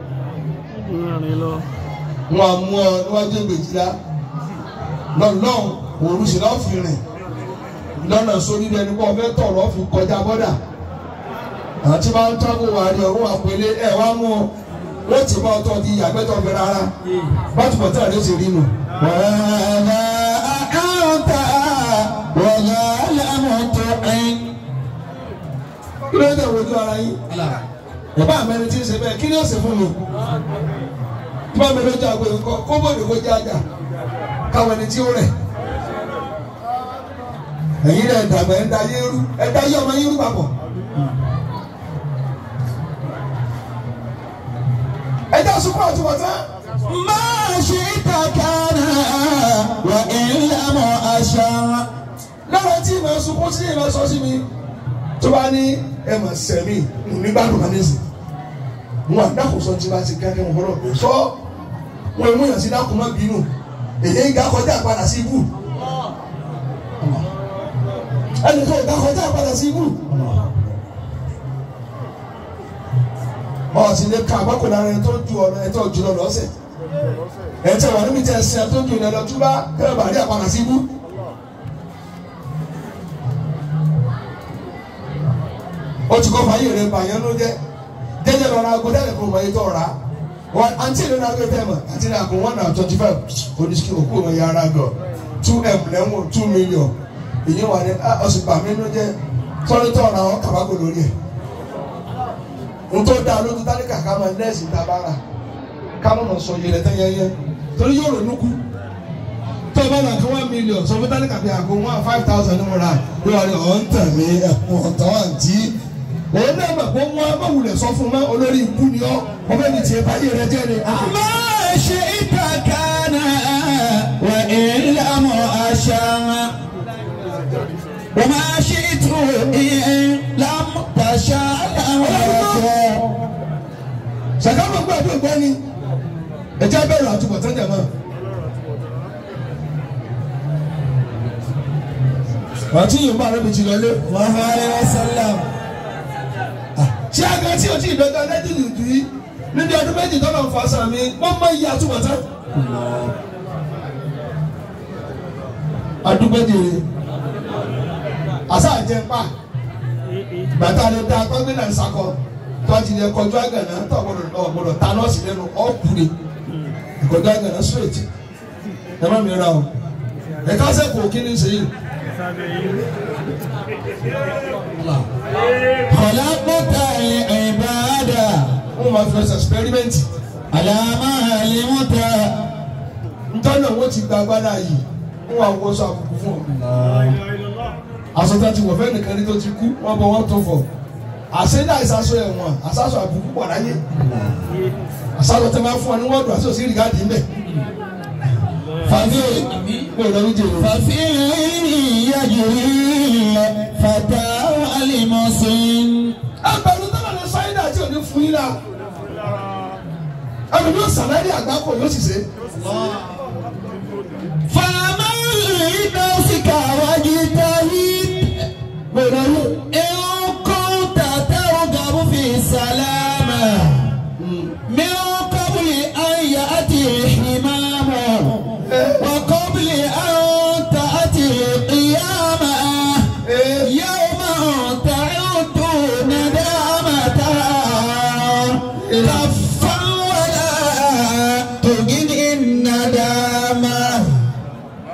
wọn à mú ọ níwájú ìgbèjìlá lọ́nà òru sì lọ́ọ́ fi rìn lọ́nà sórí ẹni pọ̀ fẹ́ tọ̀ lọ́ọ́ fi kọjá bọ́dà àwọn tí wọ́n ń tọ́kù wà ní ọ̀run àpèlé ẹ̀ wá mú ọ wọ́n ti bá ọtọ́ di àgbẹ̀tọ̀ fi rárá bátùbọ̀ tí àdé ti rí nù. wàhálà àkàǹtà wàhálà mọ̀tòkìn. kí ló dé wojú ara yín ìbá àmẹ́rin tí ń ṣe bẹ́ẹ̀ kí ni ó ṣe fún mi tí wọ́n mẹ́rin ojú àgbo yìí kọ́ kó bòde kó jẹ́ àjà káwọn ẹni tí ó rẹ̀ ẹ̀yin rẹ̀ dàgbà ẹ̀ da yéérú ẹ̀ da yé ọmọ yéérú papọ̀ ẹ̀ dá sùkúrù àti wọ̀tá máa ṣe kàkàrà wà ìlànà àṣà. lára tí ìmọ̀ sunkún sí ìmọ̀ sọ sí mi tó bá ní ẹ̀ mọ̀ sẹ̀mí nígbàdùn kan ní sìn wọn àdàkùsọ tí wọ́n ti kẹ́kẹ́ wọn fọlọ́ pé sọ wọn mú yàn sí dákun má bínú èyí ń ga kọjá padà sí ibù ẹnì kan ò ga kọjá padà sí ibù ọ̀sìn lè ka àgbákòlá rẹ tó ju ọ̀nà ẹ̀ tó jù lọ lọ́sẹ̀ ẹ̀ tẹ̀ wọ́n níbi tẹ̀ ẹ̀ sẹ́ tó ju ìrìn lọ túbá kẹ́rẹ́ bàrí àpàdà sí ibù. ó ti kọ́ fàyè rẹ̀ bàyẹn ló jẹ́ jẹjẹ lọ ra ago dẹ́rẹ̀ kó wọ́n yé tọ́ ra wọn àǹtí ìlú náà gbé tẹ́mọ̀ àti ní àgọ́ one hundred twenty five oníṣẹ́ òkú wọn yà ara gọ̀ two m lẹ́wọ̀n two million èyí wà ní ọ̀sùn pàmí ló jẹ́ sọ́ni tọ́ ra wọn kàbákò lórí ẹ̀ ntọ́ da lójú tálíkà ká máa nẹ́ẹ̀sì tabara ká máa sọ yẹlẹ tẹ́ yẹyẹ torí yóò ronú kú tó o bá nà kí one million sọ fún tálíkà bí àgọ́ one five thousand ní mo ra yóò wá ní ọ̀ ń tàn mí ẹ̀kún ọ̀tọ̀ àǹtí òun náà mà kó wọn báwùlẹ̀ sọ fún mọ́ olórí ikú ni ọ́ ọbẹ̀ ní tiẹ̀ báyé rẹ jẹ́ ni. máa ṣe kàkàrà wà ìlànà àṣà. وما شئت إن لم تشاء ويكون sàkámọ̀ gbọ́ àbí ògbọ́ ni ẹ̀jẹ̀ bẹ̀rù àtúbọ̀tán jẹ̀ mọ́. àti yorùbá rẹ̀ mi ti lọ lé. Muhammad alayhi wa sallam. ṣé àgbà tí o ti dọ̀gá lẹ́jọ́ nìdú yìí níbi ọdún méjì tọ́lọ̀ ń fa sàmì wọ́n mọ iye àtúbọ̀tán. adúgbẹ́dìrì àṣà àjẹpà gbàtà lè da gbọ́gbẹ́nà ìsakọ tó a ti lè kọjú àgànà tó ọ̀gbọ́dọ̀ ọ̀gbọ́dọ̀ ta nọ́ọ̀sì lẹ́nu ọ̀kùnrin ìkọjú àgànà straight ẹ má mi ra o ẹ̀ka sẹ́kọ̀ọ́ kí ni ṣe yìí. خلقت العبادة wọ́n máa fi ọ̀sẹ̀ experiment على ما علمت ntọ́nà wọ́n ti gba agbára yìí wọ́n wá wọ́sọ àbùkù fún ọ. àsọtá ti wọ̀ fẹ́ nìkan ní tó ti kú wọ́n bọ̀ wọ́n tó fọ̀ àṣẹdá ìsásọ ẹ̀wọ̀n àsásọ àbùkù pọ̀ láyé àsásọ tẹ máa fún ọ ní wọ́ọ̀dù àti òsì rìgáàdì ńbẹ. fàdé kó o lọ́ọ́ jèrò. ففي العلم يجري فتى المسن ẹgbẹ̀rún tọ́lá ní sáyidà tí ò ní fún yín náà ẹnu yóò sàlẹ́rì àgbákò yóò sì ṣe. فمن لنفسك واجتهد gbèrè ayé إن كنت ترغب في السلامة من قبل أن يأتي الحمام وقبل أن تأتي القيامة يوم تعد ندامة كفا ولا تجد الندامة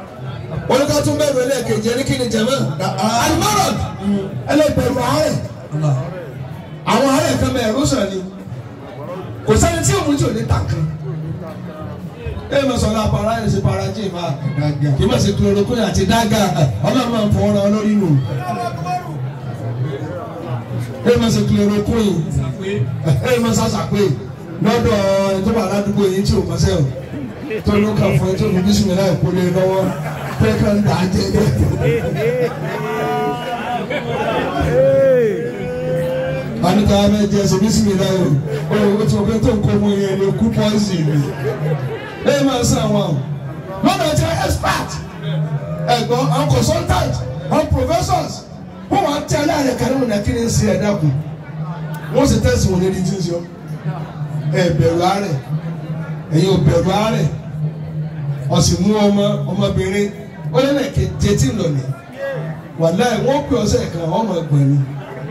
jẹ̀mọ́ alimọ́rọ̀ ẹlẹ́bẹ̀rù àárẹ̀ àwọn àárẹ̀ kan bẹ̀ ẹ̀rọ sàn ni kò sẹ́ni tí òun tí ò ní tàkàn ẹ máa sọ̀rọ̀ àpárá ẹ̀ ṣe para jí ìfà kì í má ṣe chloroquine àti dága ọlọ́run máa ń fọwọ́ ra lórí nù ẹ máa ṣe chloroquine ẹ máa ṣàṣàpè lọ́dọ̀ ẹ̀ tó wà ládùúgbò yìí tí ò mọ̀ sẹ́wọ̀n tó ló kà fún ẹ tó fi bísí mi láì kólé lọ́wọ́ pé ká ń dà á jẹ jẹ. Anita abẹ jẹ ẹsẹ bísí mi láì o o tí o fẹ́ tó ń kó mu yẹn ni kú pọ́ìsì mi. Ẹ máa sàn wọn. Lọ́dọ̀ jẹ́ expert ẹ̀gbọ́n àwọn consultant àwọn professors wọ́n wá tẹ́ aláàrẹ̀ kan nínú nàkí ní ń ṣe ẹ̀dá kù. Wọ́n sì tẹ̀sí wọn lédi tí ń sọ. Ẹ bẹ̀rù àárẹ̀ ẹ̀yin ò bẹ̀rù àárẹ̀ ọ̀sìn mú ọmọ ọmọbìnrin ó lé lẹ́ẹ̀kẹ́ jẹ́tì lọ́nà wàláì wọ́n pè ọ̀sẹ̀ kan ọmọ ẹgbẹ́ ni.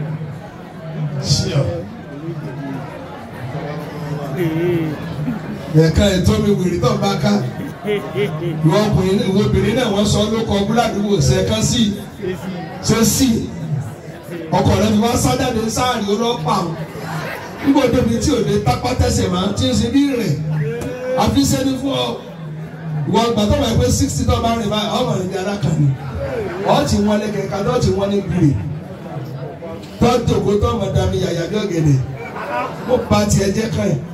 ẹ̀ka ètò mi wìrì tó ń bá ká ìwọ ọkùnrin ìwọ obìnrin náà wọ́n sọ lóko búládùúgbò sẹ́ẹ̀kan sí ṣe sí ọkọ rẹ fi wá sájáde sáàrì ọlọ́pàá nígbà tóbi tí òde tápá tẹsẹ̀ máa ti ń ṣe bí rẹ̀ àfi sẹ́ni fún ọ ìwọ ìgbà tó wà pé sixty tó bá rìn báyìí ọmọ rìn bí ara kan ni ọ ti wọn lé kẹkẹ ọ ti wọn ní gbìrì tó tòkó tó ọmọ dami yàyà bí ọ̀gẹ̀dẹ̀ mo ba tiẹ̀ jẹ́ kàn yìí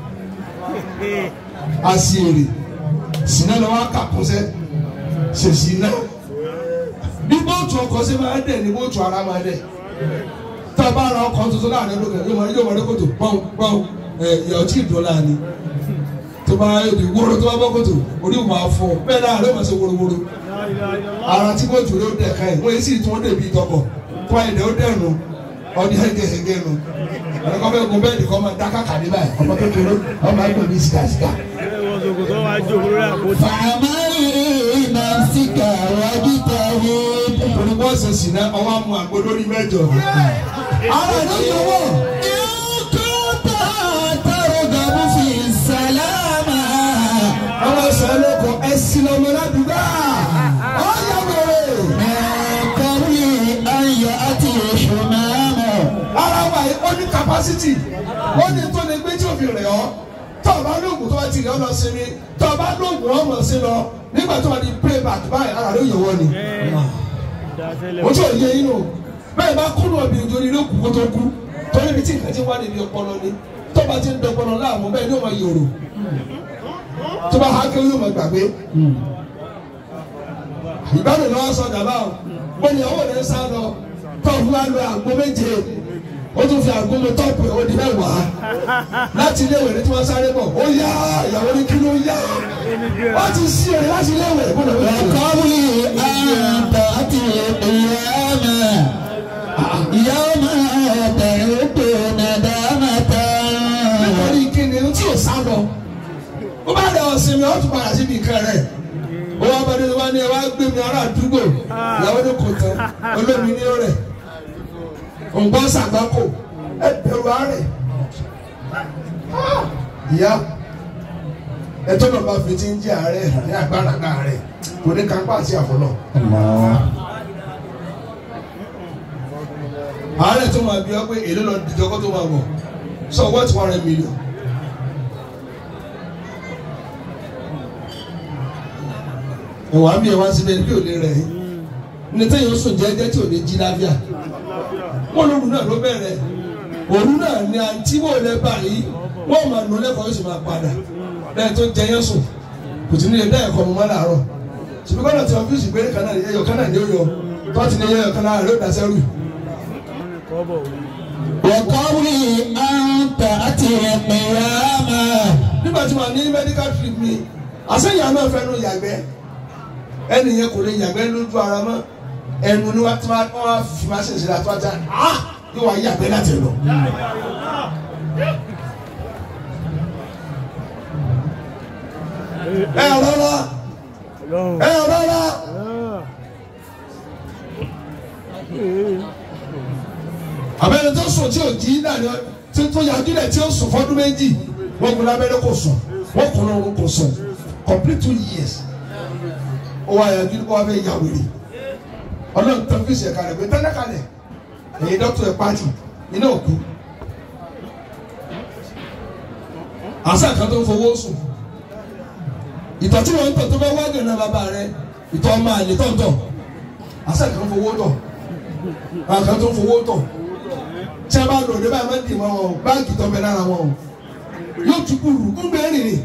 àṣìírì sinna lọ wá kàkúnṣẹ́ ṣèṣì náà bí bóòtù ọkọ̀ ṣe máa dẹ̀ ní bóòtù ara máa dẹ̀ tá a bá ra ọkọ̀ tuntun láàrin lókè yóò máa yóò máa rí kòtò pọ́n pọ́n ẹ̀ ìyá ọtí ìdọ́là ni tó bá yóò wóró tó bá bọ́ kòtò orí ò máa fọ́ bẹ́ẹ̀ náà ló máa ṣe wórówóró ara tí bóòtù rẹ̀ ó dẹ̀ ká ẹ̀ wọ́n yìí sì tún ó dèbí tọkọ̀ kó ẹ̀dẹ̀ ó dẹ̀ nù ọdí hẹ́gẹ́hẹ́gẹ́ nù ẹ̀kọ́ bẹ́ẹ̀ gun bẹ́ẹ̀ nìkan máa dá kàkà ní báyìí ọmọ kékeré ọmọ ẹgbẹ́ mi sìgá sìgá. fàmárì nàfsíkà wájútàwé. torí wọ́n ṣe sì ná ọwọ́ mu àgbo lórí mẹ́jọ. ara ló yọ wọ́. Ìkúta tàrọ̀gàmù fi sàlámà. ọmọ sọ̀rọ̀ kọ ẹ̀sìn ọmọ ládùúgbà. ọ̀yà wẹ̀rẹ̀. Mẹ́kọ̀rí ayọ̀ àti ìṣùnámọ̀. ara wa yìí ó ní capacity ó ní tó lè gbé tí òfin rẹ̀ ọ́ tó o bá lóògùn tó bá ti rẹ̀ ọ́ lọ sinmi tó o bá lóògùn ọmọ sí lọ nígbà tó o di pray back báyìí ara ló yẹ wọ́n ni. ojú òye yín nù bẹ́ẹ̀ bá kúrò obìnrin torí ló kú kó tó kú torí ibi tí nǹkan ti wá níbi ọpọlọ ni tó bá ti ń dọpọlọ láàmú bẹ́ẹ̀ ni ó máa yòrò tó bá há kéwòn yóò máa gbàgbé ìbánu lọ́wọ́ sọ dàbà o bọ́ni ìyàwó rẹ̀ sá lọ tó fún wa lọ àgbo méje ó tún fi àgbo mi tọ́pù ó di mẹ́wàá láti ilé ìwé ní tí wọ́n sáré bọ̀ ó yá ìyàwó ní kí ló yá wọ́n ti sí ẹ̀ láti ilé ìwé bọ́ni ìwé yẹn. Mẹ́kọ̀rí ayọ̀ àti ìyámà. Yawma tẹ̀rùkù nàdámàtà. nítorí kíni ohun tí ò sá lọ ó bá dẹ̀ ọ̀sìn mi ó tún padà síbi nǹkan rẹ̀ ó wá bá délé wá ní ẹ wá gbé mi ará àdúgbò ìyàwó ní kò tán olómi ní rẹ̀ òǹgbọ́n sàgbákò ẹ bẹ̀rù àárẹ̀ ìyá ẹtọ́ náà bá fi ti ń jẹ́ àárẹ̀ ní agbára náà rẹ̀ kò ní kápá àti àfọlọ́ àárẹ̀ tó máa bí ọ pé èlé lọ dìjọ́kọ́ tó máa wọ̀ so what one hundred million. ẹ̀wà bí ẹ̀wà síbẹ̀ bí ò lè rẹ̀ yín ní tẹ́yìn oṣù jẹ́jẹ́ tí ò lè jí láfíà wọ́n lóru náà ló bẹ̀rẹ̀ òru náà ni àǹtí wò lẹ́ báyìí wọ́n máa nù lẹ́kọ̀ọ́ yóò sì máa padà lẹ́yìn tó jẹ yẹn sùn kò tí ní lè dá ẹ̀kọ́ mọ́ láàárọ̀ ṣùgbọ́n kọ́nà tí wọ́n fi ṣùgbọ́n kan náà ẹ̀yọ̀ kan náà ni ó yọ tó ti ní ẹ̀yọ̀ kan náà ló dá sẹ́rù. Wọ̀kọ́rí àǹtà àti ìyámà. nígbà tí wọ́n ní medical trip mi àṣeyàn náà fẹ́ nu yàgbẹ́ ẹni yẹn kò lè yàgbẹ́ lójú ara mọ́ ẹnu ni wọ́n á fi máa ṣe ìṣẹ̀lẹ̀ àtúwájà ah yóò wá yàgbẹ́ láti lọ. ẹ rọra ẹ rọra abẹ́rẹ́ tó sùn tí ò jí náà ni tí tó yàjú rẹ̀ tí ó sùn fọ́dún méjì wọ́n kún lábẹ́rẹ́ kò sùn wọ́n kún lọ́rùn kò sùn complete two years ó wá yàjú ó wá fẹ́ yà wèrè ọlọ́run tán fèsì ẹ̀ka rẹ̀ pé tẹ́lẹ̀ kalẹ̀ èyí dọ́kítọ̀ ẹ̀ pàtì iná òkú àṣà kan tó ń fowó sùn ìtọ̀ tí wọ́n ń tọ̀ tó bá wá gànà bàbá rẹ ìtọ̀ ọmọ àlè tọ̀ntọ̀ àṣà kan fowó tọ̀ àwọn kan tó ń fowó tọ̀ tí a bá lò ní báyìí máa ń dì wọ́n o báàgì tó ń bẹ lára wọn o yóò tún kúrú ń gbé rìnrìn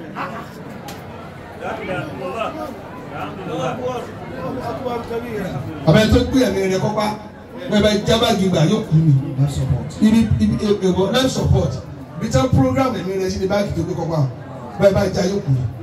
àbẹ tó gbé ẹ̀mí rẹ kọ́pá bẹ́ẹ̀ bá jábàgì gbà yóò kú ni ibi ibi èèwọ̀ life support bí tán program ẹ̀mí rẹ sí ni báàgì tó gbé kọ́pá bẹ́ẹ̀ bá já yóò kú ni.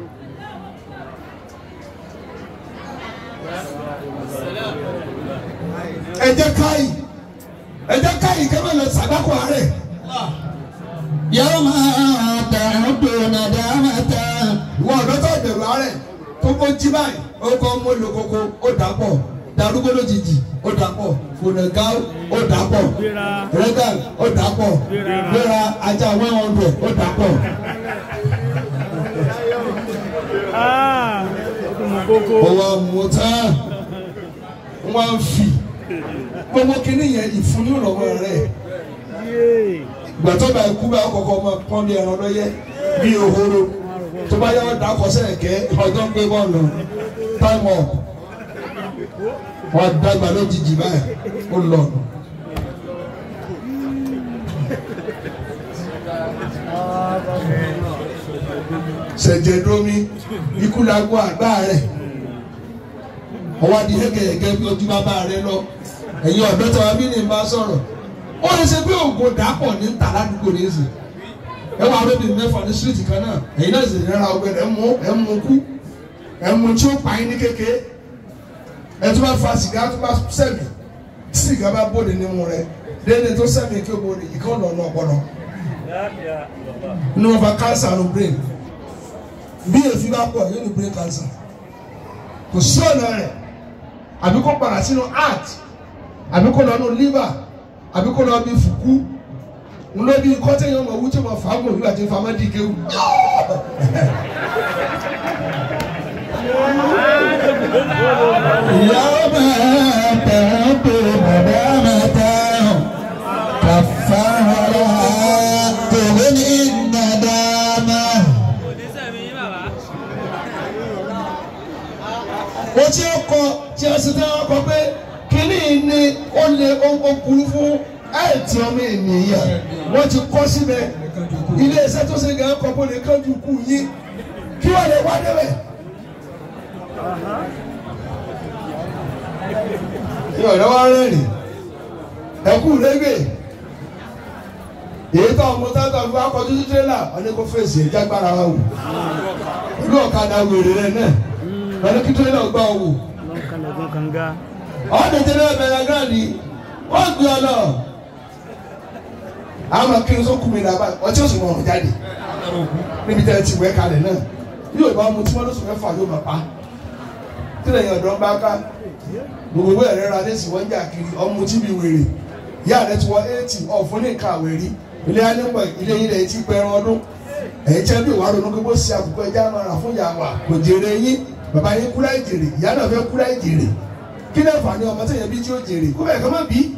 ẹ jẹ́ káyì ẹ jẹ́ káyì kẹ́mẹ́ lọ sàdákọ̀ àárẹ̀ يوم تعد ندامة ìwọ ọ̀dọ́ tó bẹ̀rù àárẹ̀ tó kó jí báyìí ó kọ́ mú lókoko ó dà pọ̀ darúgbó lójijì ó dà pọ̀ fúnẹ̀gá ó dà pọ̀ rẹ́gàl ó dà pọ̀ gbéra ajá one hundred ó dà pọ̀ Ah, ọdún kókó. ọwọ́ mọ̀tán wọ́n fi gbogbo kínní yẹn ìfúnni lọ́wọ́ rẹ̀ Yéé. gbàtọ́ bá ikú bá kọ́kọ́ ọmọ pọ́n bí ẹran lọ́yẹ́ bí òhoro tó bá yẹ ọ̀dà kọsẹ̀ kẹ́ ọjọ́ ń gbé bọ́ọ̀lù time up wọ́n dàgbà lójijì báyìí ó lọ. sẹ̀jẹ̀ domi ikú la gbọ́ àgbá rẹ̀ ọwọ́ adi hẹ́gẹ̀hẹ́gẹ́ bí ojú bàbá rẹ̀ lọ ẹ̀yin ọ̀dọ́ tí wọ́n bí ní bá sọ̀rọ̀ ó lè ṣe pé ògùn dàpọ̀ ní ta ládùúgbò ní ìsìn ẹ wà lóbi mẹ́fà ní síríìtì kan náà ẹ̀yin náà sì rẹ́ra ọgbẹ́ ẹ̀ mú ẹ̀ mú kú ẹ̀ mú tí ó pa yín ní kékeré ẹ̀ tó bá fa sìgá tó bá sẹ̀mì tí sìgá bá bóde nímú rẹ̀ déédéé tó sẹ̀mì kí o bóde ìkọ́ lọ́nà ọpọlọ ní wọn fa cancer no brain bí èéfín bá pọ̀ yóò ní brain cancer kò sí ọ̀nà rẹ̀ àbí kó padà sínú heart àbí kó lọ nù liver àbí kó lọ bí fùkú ńlọ bí kọ́tẹ́ yẹn ọmọ wútí ọmọ fàágùn nígbà tí fàámà dì kéwù. يوم تعد ندامة كفارها تغني الندامة o tí ó kọ tí a sì tẹ́ ọ kọ pé kínní ni ó lè ó kúrú fún ẹ̀ẹ́tì ọmọ ènìyàn wọ́n ti kọ́ síbẹ̀ ilé iṣẹ́ tó ṣe gàn kọ́ bó lè kánjú kú yín kí wọ́n lè wá débẹ̀. ní ọ̀rẹ́ wa rẹ́rìn ẹ̀kú lẹ́gbẹ̀ẹ́ èyí tó ọmọ táwọn ọmọ akọjú sí tírélà ọdún kó fèsì ìjágbára wa wò ìlú ọ̀kadà wèrè rẹ náà ọdún kí tírélà gbà wò Lọ́kànlẹ̀kùn kànga. ọdún tẹ́lẹ̀ bẹ̀rẹ̀ gíráàdì wọ́n gbé ọ lọ. àwọn akéwìn tó kú mi nàbà ọtí òsùn wọn jáde níbi tẹ́ ẹ ti wẹ́ kalẹ̀ náà yóò bá mu tí wọ́n lóṣù mẹ́fà yóò máa pa tílẹ̀ yẹn ọ̀dọ́ bá ká gbogbo ìwé ẹ̀rẹ́ ra lẹ́sìn wọ́n jà kiri ọmọ tí mi wèrè ìyá rẹ ti wọ eighty ọ̀fun ní nǹkan àwẹ̀ rí ilé anígbọ̀ ilé yín lẹ́yìn tí pẹ́ẹ́rán ọdún ẹ̀yìn tẹ́ bí ìwà ronú pé bó ṣe àkùkọ ẹja máa rà fún ìyá wa kò jèrè yín bàbá yín kúrá ìjèrè ìyá náà fẹ́ kúrá ìjèrè kí lè fà ní ọmọ tó yẹ bí tí ó jèrè kó bẹ́ẹ̀ kọ́ má bí.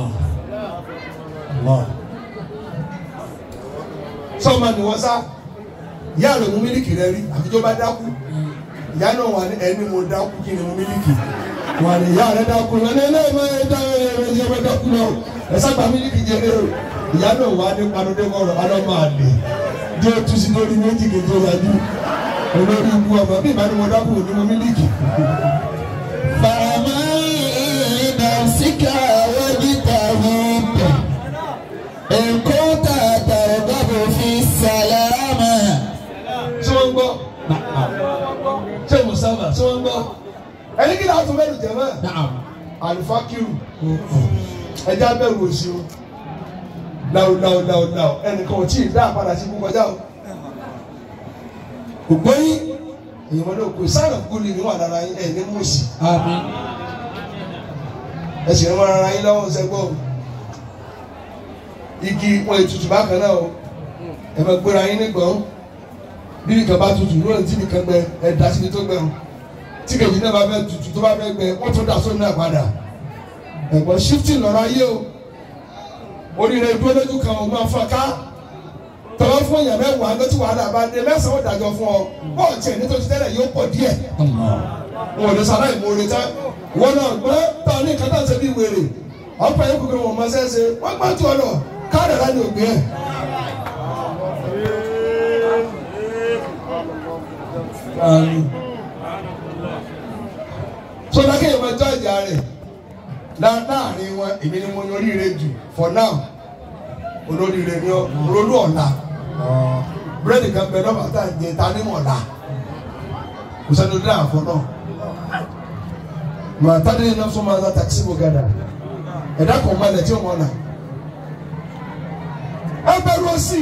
sọ́ọ̀mà ni wọ́n sá ìyá rẹ̀ mú mílíkì rẹ rí àbíjọ́ bá dákú ìyá náà wà ní ẹni mo dákú kí ni mo mílíkì wà ní ìyá rẹ̀ dákú lọ ní ẹlẹ́yìn máa ń dá ẹ̀rọ ìyá rẹ̀ dákú lọ ẹ sábà mílíkì jẹrẹ o ìyá náà wà ní panudé kọ̀ọ̀rọ̀ ọlọ́mọ àlè dé tú sí lórí méjì kí n tó yájú olórí ibú ọmọ bí ìbá ni mo dákú ní mo mílíkì. فمن نفسك واجتهد إن كنت ترغب في السلامة ṣé wọ́n ń gbọ́ ṣé mùsàlá ṣé wọ́n ń gbọ́ ẹni kí ni a tún bẹ́ẹ̀ lù jẹ́ mọ́ نعم alifakiru ẹja bẹ̀rù òsì o láwùláwùláwùláwù ẹnìkan ò tí ì dá àpàdà sí ikú kọjá o kò gbóyìn èyàn wọn náà kò sáyẹn kú ni níwọ̀n lára yín ẹ̀ ní mùsì آمين ẹ sì ń wọn ara yín lọ́wọ́ sẹ́gbọ́ o igi wọn ètùtù bákan náà o ẹ máa gbéra yín nígbọ̀n bí nìkan bá tutù lónìí tí nìkan gbẹ ẹ dá síbi tó gbẹ o tí kejì náà bá fẹ́ tutù tó bá fẹ́ gbẹ wọ́n tún dà sóun náà padà ẹ̀gbọ́n shifting lọ́rọ̀ ayé o oríire dúró lójú kan o máa fọ́n ká tọ́lá fún èèyàn mẹ́wàá ló ti wàhálà bá dé mẹ́sàn-án ó dájọ́ fún ọ bọ́ọ̀ tiẹ̀ nítorí tẹ́lẹ̀ yóò pọ̀ díẹ̀ wọn ò lè sọ aláìmọ̀ orin tán wọn náà gbọ́ tọ́ ní kátà ṣe bí wèrè ọ̀pọ̀ yẹn kúkúrú wọn mọ sẹ́sẹ́ wọ́n gbọ́ tó ọ lọ káàdà láti ògbé ẹ̀. sọdá kéèyàn máa jọ ìjà rẹ̀ láàrin wọn èmi ni mo ní oríire jù for now olóríire ni olólù ọ̀la búrẹ́dì kan bẹ lọ́ba tá à ń jẹ ta ní mọ̀ọ́lá kò sẹ́ni orí àfọ náà màá tá ní iná fún ma takisi bò gàdà ẹ̀dá kan máa lẹ̀ tí ó mọ̀ náà ẹ bẹ̀rù òsì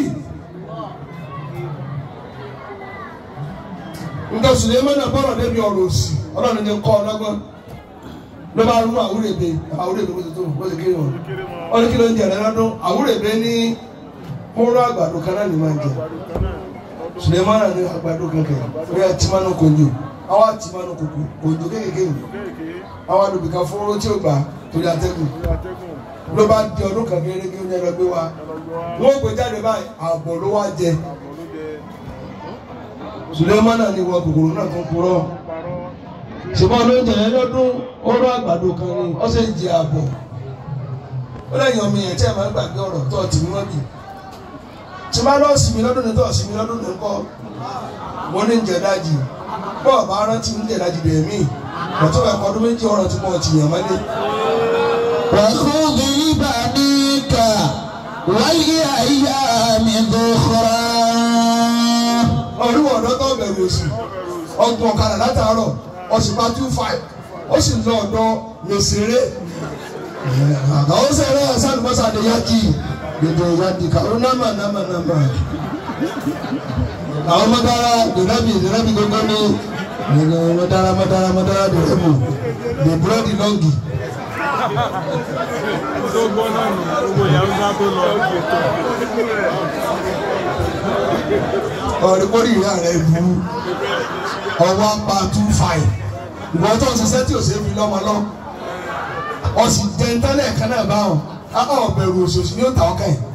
nǹkan sùn lè mẹ́nà bọ́rọ̀ débi ọ̀rọ̀ òsì ọlọ́run ní kọ́ ọlọ́gbọ́n ló bá rú àwúrèbe àwúrèbe bó ti tó bó ti kéré wọn ó ní kí ló ń jẹ lọ́dún àwúrèbe ní kóró àgbàdo kan náà ní máa ń jẹ sulemana ní àgbàdo kankan ó yà tìmánu konjo àwa tìmánu koko konjo kékeré àwa lòbí kan fúnrú tí ó gbà torí atẹ́gùn ló bá di ọdún kan kéré kí ó ní ẹlọgbé wa wọn gbé jáde báyìí àbọ̀ ló wá jẹ sulemana ní wọ kòkòrò náà tó ń purọ́ ṣùgbọ́n olóúnjẹ yẹn lọ́dún oró àgbàdo kan ní ọ̀sẹ̀ ń jẹ àbọ̀ ó lẹ́yìn ọmọ yẹn tí ẹ̀ máa ń gbàgbé ọ̀rọ̀ tó ọtí mímọ́ bì tí máa lọ́ọ̀ sinmi lọ́dún ní tó ọ̀sìn mi lọ́dún ní kọ́ mo ní ń jẹ dájì bọ́ọ̀ bá rántí ń jẹ dájì bẹ̀rẹ̀ mí ọ̀tún ẹ̀kọ́ ọdún méjì ọ̀rọ̀ tí mo ti yàn mọ́lé. وخذ بنيك والأيام ذخرا ọdún ọ̀dọ́ tó bẹ̀rù òsì ọgbọ̀n ọ̀kadà látàárọ̀ ọ̀sùnpá two five ó sì lọ ọ̀dọ̀ lòsèré àwọn sẹ̀rẹ̀ ẹ̀sán mọ́sá ni yájì gbèdé yájì kàwọn námà námà námà àwọn mọ́tàrà dèrábì dèrábì gbogbo ní mọ́tàrà mọ́tàrà mọ́tàrà dèrábì the bloody longi. tó gbọ́ náà nù gbogbo ìyàwó sá tó lọ. ọ̀rẹ́ kórì ìyá rẹ̀ bu ọwọ́ apá two five ìwọ́n tó ń ṣiṣẹ́ tí ò ṣe é fi lọ́mọ lọ ọ̀sìn jẹ́ntẹ́lẹ̀ kan náà bá wọn akọ̀ ọ̀bẹ̀rù òṣòṣì ní òtà ọkàn yìí.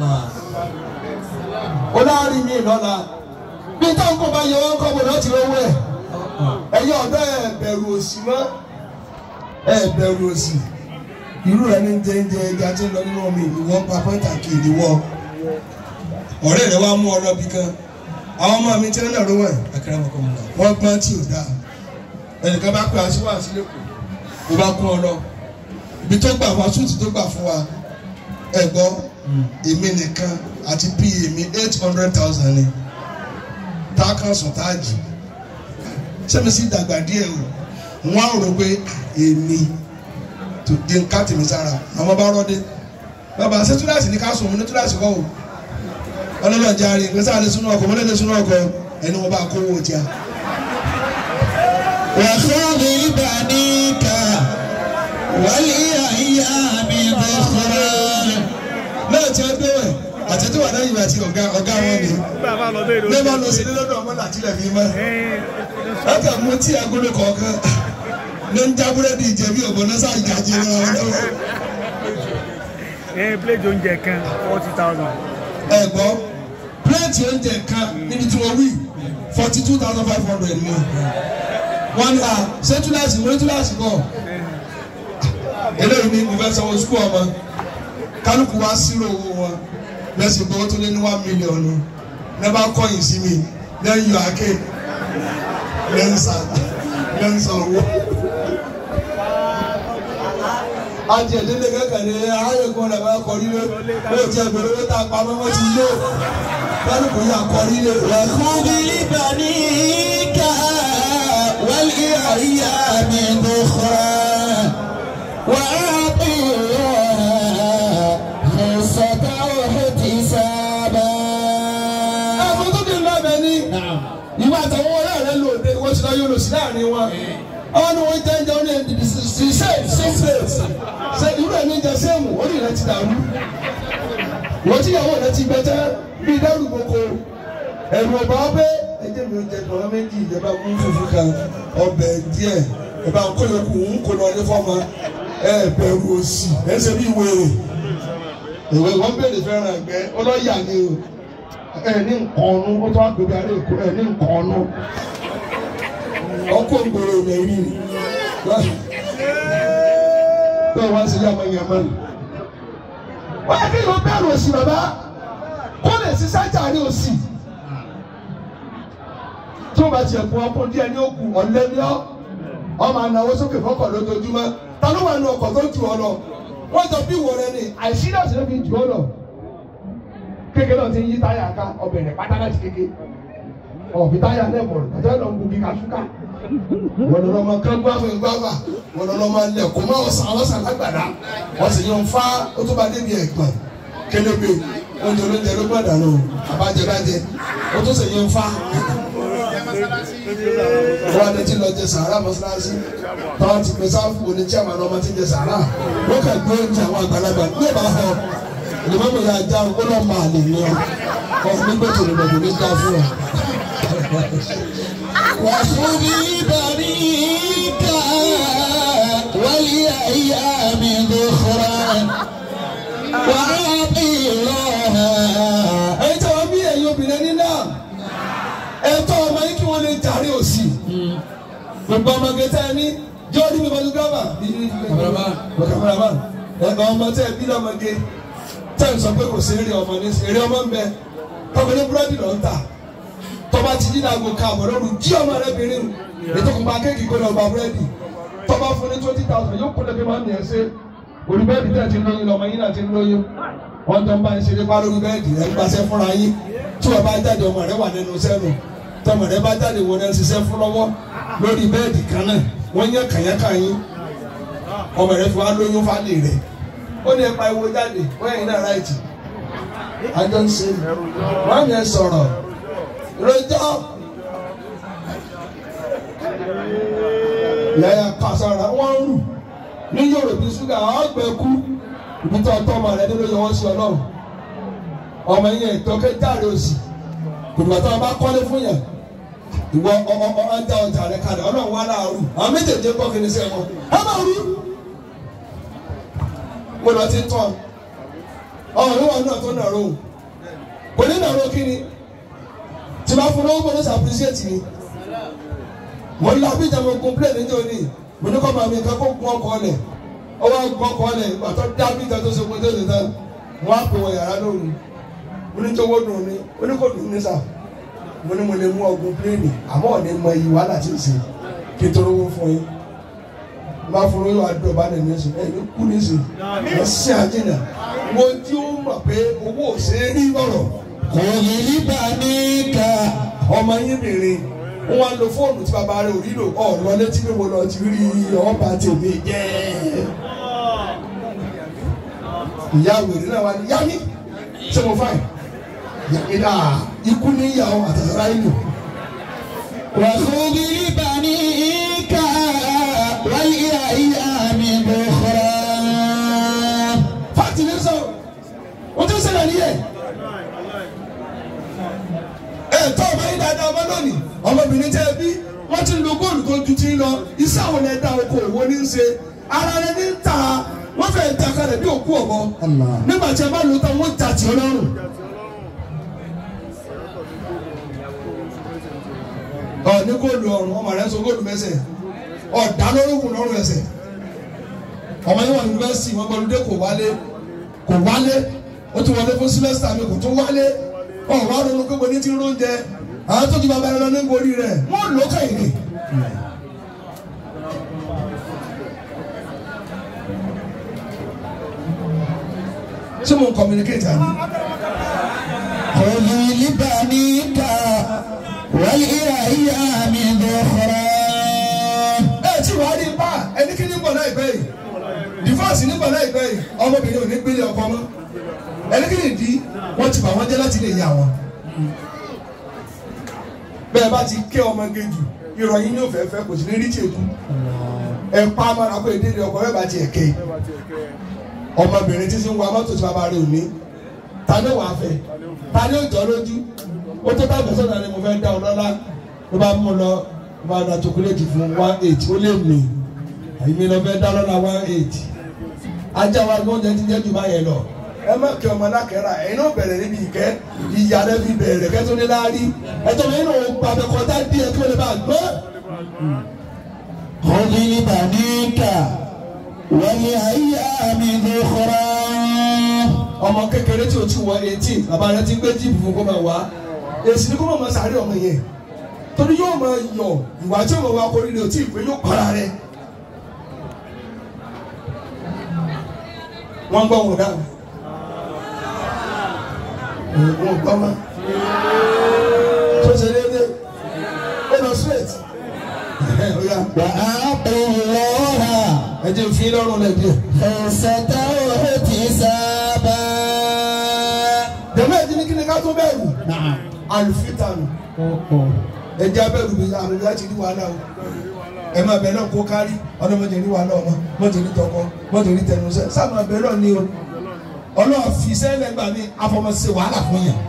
ó láàrin mi lọ́la bí táwọn kò bá yẹ wọ́n kọ́ bọ̀ láti rówó ẹ̀ ẹ̀yẹ ọ̀dọ́ ẹ̀ bẹ̀rù òṣì mọ́ ẹ̀ bẹ̀rù òṣì irú rẹ̀ ní jẹ́ńjẹ́ ẹja tí ń lọ nínú omi ìwọ́n pa pẹ́ntàkì ìdíwọ́ ọ̀rẹ́ rẹ̀ wá mú ọ lọ bí kan àwọn ọmọ mi tí wọ́n náà rówó ẹ̀ wọ́n gbọ́n tí ò dáa ẹnìkan bá pè aṣíwá sílẹ̀ kù ó bá kún ọ lọ ibi tó gbà fún asúùtì tó gbà fún wa ẹ gbọ́ èmi nìkan àti pa mi eight hundred thousand ni tá a kan sùn tá a jì sẹ́mi sì dàgbà díẹ̀ o wọ́n á rò pé èmi tó di nǹkan tèmi sára àwọn bá rọ́ dé bàbá ṣé túláàsì ní ká sùn ní túláàsì kọ́ o ọlọ́lọ́ járe ìgbésẹ̀ àlẹ́ súnú ọkọ̀ mọ́lẹ́lẹ́ súnú ọkọ̀ ẹni wọn bá kówó ọjà. وخذ بنيك والأيام ذخرا náà tí a gbé wẹ̀ àtẹ̀tẹ̀ wà lẹ́yìn àti ọ̀gá ọ̀gá wọn ni bá a bá lọ bẹ́ẹ̀ ní bá lọ sí lọ́dọ̀ ọmọ làtìlẹ̀ fi mọ́ ọkà mú tí agolo kọ̀ọ̀kan ní ń já búrẹ́dì jẹ bí ọ̀bọ̀n náà sáà ìjàjẹ lọ́wọ́ lọ́wọ́ ẹ plate oúnjẹ kan forty thousand. ẹ gbọ́ pílẹ̀tì oúnjẹ kan níbi tí wọ́n wí forty two thousand five hundred ni wọ́n ní à ṣé túláàsì mo ní túláàsì kọ́ eléyìí ní mo fẹ́ sanwó sukú ọmọ kálukú wá sírò owó wọn lẹ́sìn gbọ́ tó lé ní one million ní ẹ bá kọ́yìn sí mi lẹ́yìn yọ àké lẹ́nsà lẹ́nsà owó. ajẹ̀dẹ́lẹ̀ kankan ní ayọ̀kọ́ rẹ̀ bá kọ́ nílé ó ti ẹgbẹ̀rún ló ta pamọ́ wọ́n ti yó kálukú yà kọ́ nílé. وخذ بنيك والأيام ذخرا وأعطيها خصة واحتسابا àwọn tó dé ńlá bẹ ní ìwà àtàwọn ọ̀rẹ́ rẹ lò dé wọ́n ti lọ yóò lò sí láàrin wọn. àwọn ni wọ́n jẹ́ ń jẹ́ ọ́nà ìdìbò sí ṣe ṣe ṣe irú ẹ̀ ní jẹ sẹ́ẹ̀mù orí rẹ ti dàrú. wọ́n tíyàwó rẹ ti gbẹ tẹ́ bí dẹ́rù gboko ẹ̀rù ọ̀bà ọbẹ̀ ẹjẹ mi ò jẹ tọ̀rọ̀ méjì ìjọba mú fùfú kan ọbẹ̀ díẹ̀ ìbá ń kó yòókù ń kó lọ ní fọ́ọ̀mù ẹ bẹ̀rù òsì ẹ ṣe bí wèrè ìwé wọn béèrè fẹ́ràn ẹgbẹ́ ọlọ́yà ni o ẹ ní nǹkan ọ̀nù ó tó àgbègbè àrẹ èkó ẹ ní nǹkan ọ̀nù ọkọ̀ ògbòrò rẹ̀ rí ni bẹ́ẹ̀ wá sí yàmọ̀ yàmọ̀ ni. wọ́n yẹ kí yóò bẹ̀rù òsì bàbá kó lè ṣiṣẹ́ jàre òsì tí wọ́n bá tiẹ̀ fún ọkọ̀ díẹ̀ ní òkú ọ̀lẹ́ ní ọ́ ọmọ ànáwó sókè fọ́kọ̀ lójoojúmọ́ ta ló wà ní ọkọ̀ tó jù ọ lọ wọ́n jọ bí wọ̀ rẹ ni àìsí náà sì ló fi jù ọ lọ kékeré náà ti ń yí táyà ká ọbẹ̀ rẹ̀ pátá láti kéke ọ̀fi táyà lẹ́mọ̀ rẹ̀ àti ọ̀nà ògùn kíkà ṣúkà wọ́n lọ́ọ́ máa kán gbáfẹ́ gbáfà wọ́n lọ́ọ́ máa lẹ̀ kó máa ọ̀sán ọ̀sán lágbàdá wọ́n sì yan fa ó tó bá débi ẹ̀gbọ́n kélébé oúnjẹ olóúnjẹ ló gbọ́dọ̀ nù àbájẹ́bájẹ ó tó sì yan fa wọ́n adé tí lọ jẹ sàárà mọ́sálásí táwọn ti pèsè àfọ ní chairman ọmọ tí ń jẹ sàárà wọ́n kà gbé oúnjẹ àwọn àgbàlagbà ní ìbá họ ìlúmọ̀mọ̀ yà já ó lọ́ máa lè ní ọ ọ nígbà tó lè lọ́dún ní dá fún ọ. وخذ بريك ولأيام ذخرا وأعطي الله ẹ̀yin tí wọ́n bí ẹ̀yin obìnrin ní náà ẹ̀tọ́ ọmọ yín kí wọ́n lè jàre òsì gbogbo ọmọge tẹ́ ẹ ní jọ́ọ́dí mi pẹ̀lú gọ́ọ̀mà kàmẹ́ràmà ẹ̀gbọ́n ọmọ tẹ́ ẹ bí lọ́mọge tẹ́ ẹ sọ pé kò sí eré ọmọ ní eré ọmọ ń bẹ tọ́mọ ní búrẹ́dì lọ́ ń tà tọ́ba ti dín àgbo ká àbọ̀ lóru jí ọmọ rẹ bìnrin ètò kò máa kéèkì kó lọ gba búrẹ́dì tọ́ba fún ní twenty thousand yóò kó lẹ́gbẹ̀ẹ́ máa ń nìyẹn ṣe orí bẹ́ẹ̀dì tẹ̀ ti ń lóyún lọ́mọ yín náà ti ń lóyún wọ́n tó ń bá ń ṣeré pa lórí bẹ́ẹ̀dì ẹ̀ ń gbaṣẹ́ fúnra yín tí wọ́n bá jáde ọmọ rẹ wà nínú sẹ́nu tọmọ rẹ bá jáde wọ́n ń ṣiṣẹ́ fún lọ́wọ́ lórí bẹ́ẹ̀dì kan náà wọ́n yẹ kàyákà yín ọmọ rẹ fi wá lóyún fálè rẹ ó ní ẹ̀pa ìwo jáde wọ́n yẹn náà ráìtì àjọ ń ṣe wọ́n yẹn sọ̀rọ̀ rojọ́ yàyà kàṣàrà wọ́n ń rù ní yorùbá ṣúgà ọgbẹ́ kú ibi tó ọtọ́ ọmọ rẹ nínú yọ wọ́n sí ọlọ́run ọmọ yẹn ìtọ́kẹ́ jáde òsì kùdùbà tó wọn bá kọ́lé fún yẹn ìwọ ọmọ ọjà ọjà rẹ kalẹ̀ ọlọ́run wà láàrú àwọn méjèèjì gbọ́ kí ni sẹ́ wọn ẹ máa rú mo lọ ti tán ọmọ mi wà nínú àtọ́ nàró kò ní nàró kí ni tí bá fún lọ́wọ́ bọ́lá sàpírísíẹ̀tì ni mo ń lọ abíjà mo complain níjọ́ ni mo ní kọ́ máa mi nǹkan kó gun ọkọ̀ ọ̀lẹ̀ ọwọ́ gun ọkọ̀ ọ̀lẹ̀ ìgbà tó dá abíjà tó ṣe pé tó ṣe tán mo á pè wọ yàrá lóru mo ní jọ̀wọ́ dùn ní mo ní kò dùn ní sà mo ní mo lè mú ọgùn pléènì àmọ́ ọ̀nà mọ iyì wàhálà tí ì ṣe kí n tó rówó fún yín má fún yín wàá dùn bá nà ní sùn ẹ̀ ní kú ní sùn ẹ̀ sí àjìnà mo tí ó mọ̀ pé owó ò ṣe é rí lọ́rọ̀ خذ بريك ọmọ yín bèrè wọn wá lo fóònù tí bàbá rẹ ò rí lò ọ lọ létí pé mo lọ ti rí ọba tèmi jẹ ìyá wèrè náà wà ní yá mi ṣé mo fáìn yá mi dáa ikú ní ìyàwó àtàrà ìlú وخذ بريك ولأيام ذخرا fáàtì ní sọ o tún ṣẹlẹ̀ níyẹn ẹ tọ́ ọmọ yín dáadáa ọmọ lónìí ọmọbìnrin tẹ́ ẹ bí wọ́n ti ń lo góòlù tó ju ti ń lọ iṣẹ́ àwọn ẹ̀dá oko òwò ní í ṣe ara rẹ ní ta wọ́n fẹ́ẹ́ ta kalẹ̀ bí òkú ọ̀bọ nígbà tí ẹ bá lò ó tán wọ́n ta tì ọ́ lọ́rùn. ọ ní góòlù ọrùn ọmọ rẹ ń so góòlù mẹsẹ̀ ọ̀dà lórúkún lọ́rùn ẹsẹ̀ ọmọ yẹn wà ní yunifásitì wọn gbọdúndé kò wálé kò wálé ó tún wọlé fún sílẹsítà mi kò tún wálé ọ̀rọ̀ àrùn gbogbo ní ti róúnjẹ àwọn tó ju bàbá rẹ lọ ní borí rẹ wọ́n lò ó kẹ́yìn ni. ṣé mo ń communicate àná. خذ لبنيك ولأيام ذخرا ẹ tí wàá rí ipá ẹni kí ní bọ̀ láìpẹ́ yìí divorce ní bọ̀ láìpẹ́ yìí ọmọbìnrin ò ní gbélé ọkọ mọ́ ẹni kí ní di wọ́n ti bà wọ́n jẹ́ láti lè yà wọ́n. bẹ́ẹ̀ bá ti ké ọmọge jù ìròyìn ní òfẹ́ fẹ́ kò sí ní rí tìkú ẹ pa amára kó èdè ọkọ bẹ́ẹ̀ bá ti ẹ̀kẹ́ ọmọbìnrin tí ń wa mọ́tò tí bàbá rẹ̀ ò ní ta ni wàá fẹ́ ta ni ó jọ lójú ó tó bá gbèsè náà ni mo fẹ́ dá ọ lọ́lá ló bá mú lọ ló bá da chocolate fún one eight ó lè mì èmi lọ fẹ́ dá lọ́lá one eight ajá wa gbọ́n jẹ́ ti jẹ́ jù báyẹn lọ ẹ má kí ọmọ alákẹ́ra ẹ̀yin náà bẹ̀rẹ̀ níbi ìkẹ́ ìyá rẹ fi bẹ̀rẹ̀ kẹ́tọ́ ní láàrí ẹ̀tọ́ mi nínú gbàgbẹ́kọ̀tà díẹ̀ kí wọ́n lè bá gbọ́. خذ لبنيك ولأيام ذخرا ọmọ kékeré tí o ti wọ eighteen bàbá rẹ ti gbé jíìpù fún kó máa wá èsì ni kó máa máa sáré ọmọ yẹn torí yóò máa yọ ìwà tí ọmọ wa kò rí ni o tí ì pé yóò para rẹ. wọ́n gbọ́ wọn dáhùn wọn gbọ́ wọn tó ṣe déédéé ó lọ straight ó yá وأعطوا الله ẹ jẹ́ fi lọ́rùn lẹ̀ díẹ̀. خمسة واحتسابا dẹ̀mẹ́ ẹ̀dín ní kí ni ká tó bẹ̀rù نعم àlùfítànù ẹ̀jẹ̀ abẹ́rù mi àmì láti rí wàhálà o ẹ máa bẹ̀ náà kó kárí ọlọ́mọdé ní wàhálà ọmọ mọ́tò ní tọkọ mọ́tò ní tẹnusẹ́ sáà máa bẹ̀ náà ní o ọlọ́wà fi sẹ́lẹ̀ gbà mí afọmọsẹ wàhálà fún yàn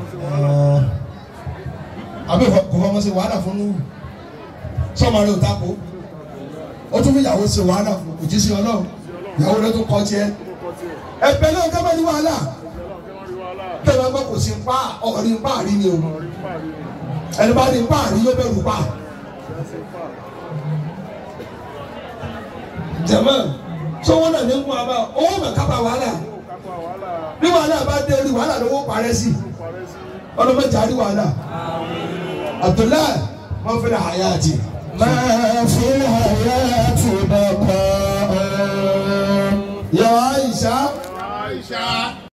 àbí kò fọmọsẹ wàhálà fún nù sọmọ rẹ ò tako ó tún fi ìyàwó ṣe wàhálà fún òjíṣẹ́ ọlọ́run ìyàwó rẹ tó kọ́ tiẹ̀ ẹ̀bẹ̀ náà ká bá ní wàhálà tẹ̀lé ọgbà kò sí pa ọ̀rí pa àrí ni o ẹni bá ní pa àrí yóò bẹ̀rù pa. jẹ̀mọ́ sọ́wọ́ náà ní kún abá owó mọ̀ kápá wàhálà bí wàhálà bá dé orí wàhálà lówó parẹ́ sí ọlọ́mọdé àrí wàhálà Abdullahi wọn fi ra hayati. ما في الحياة بقاء yàrá Aisha Aisha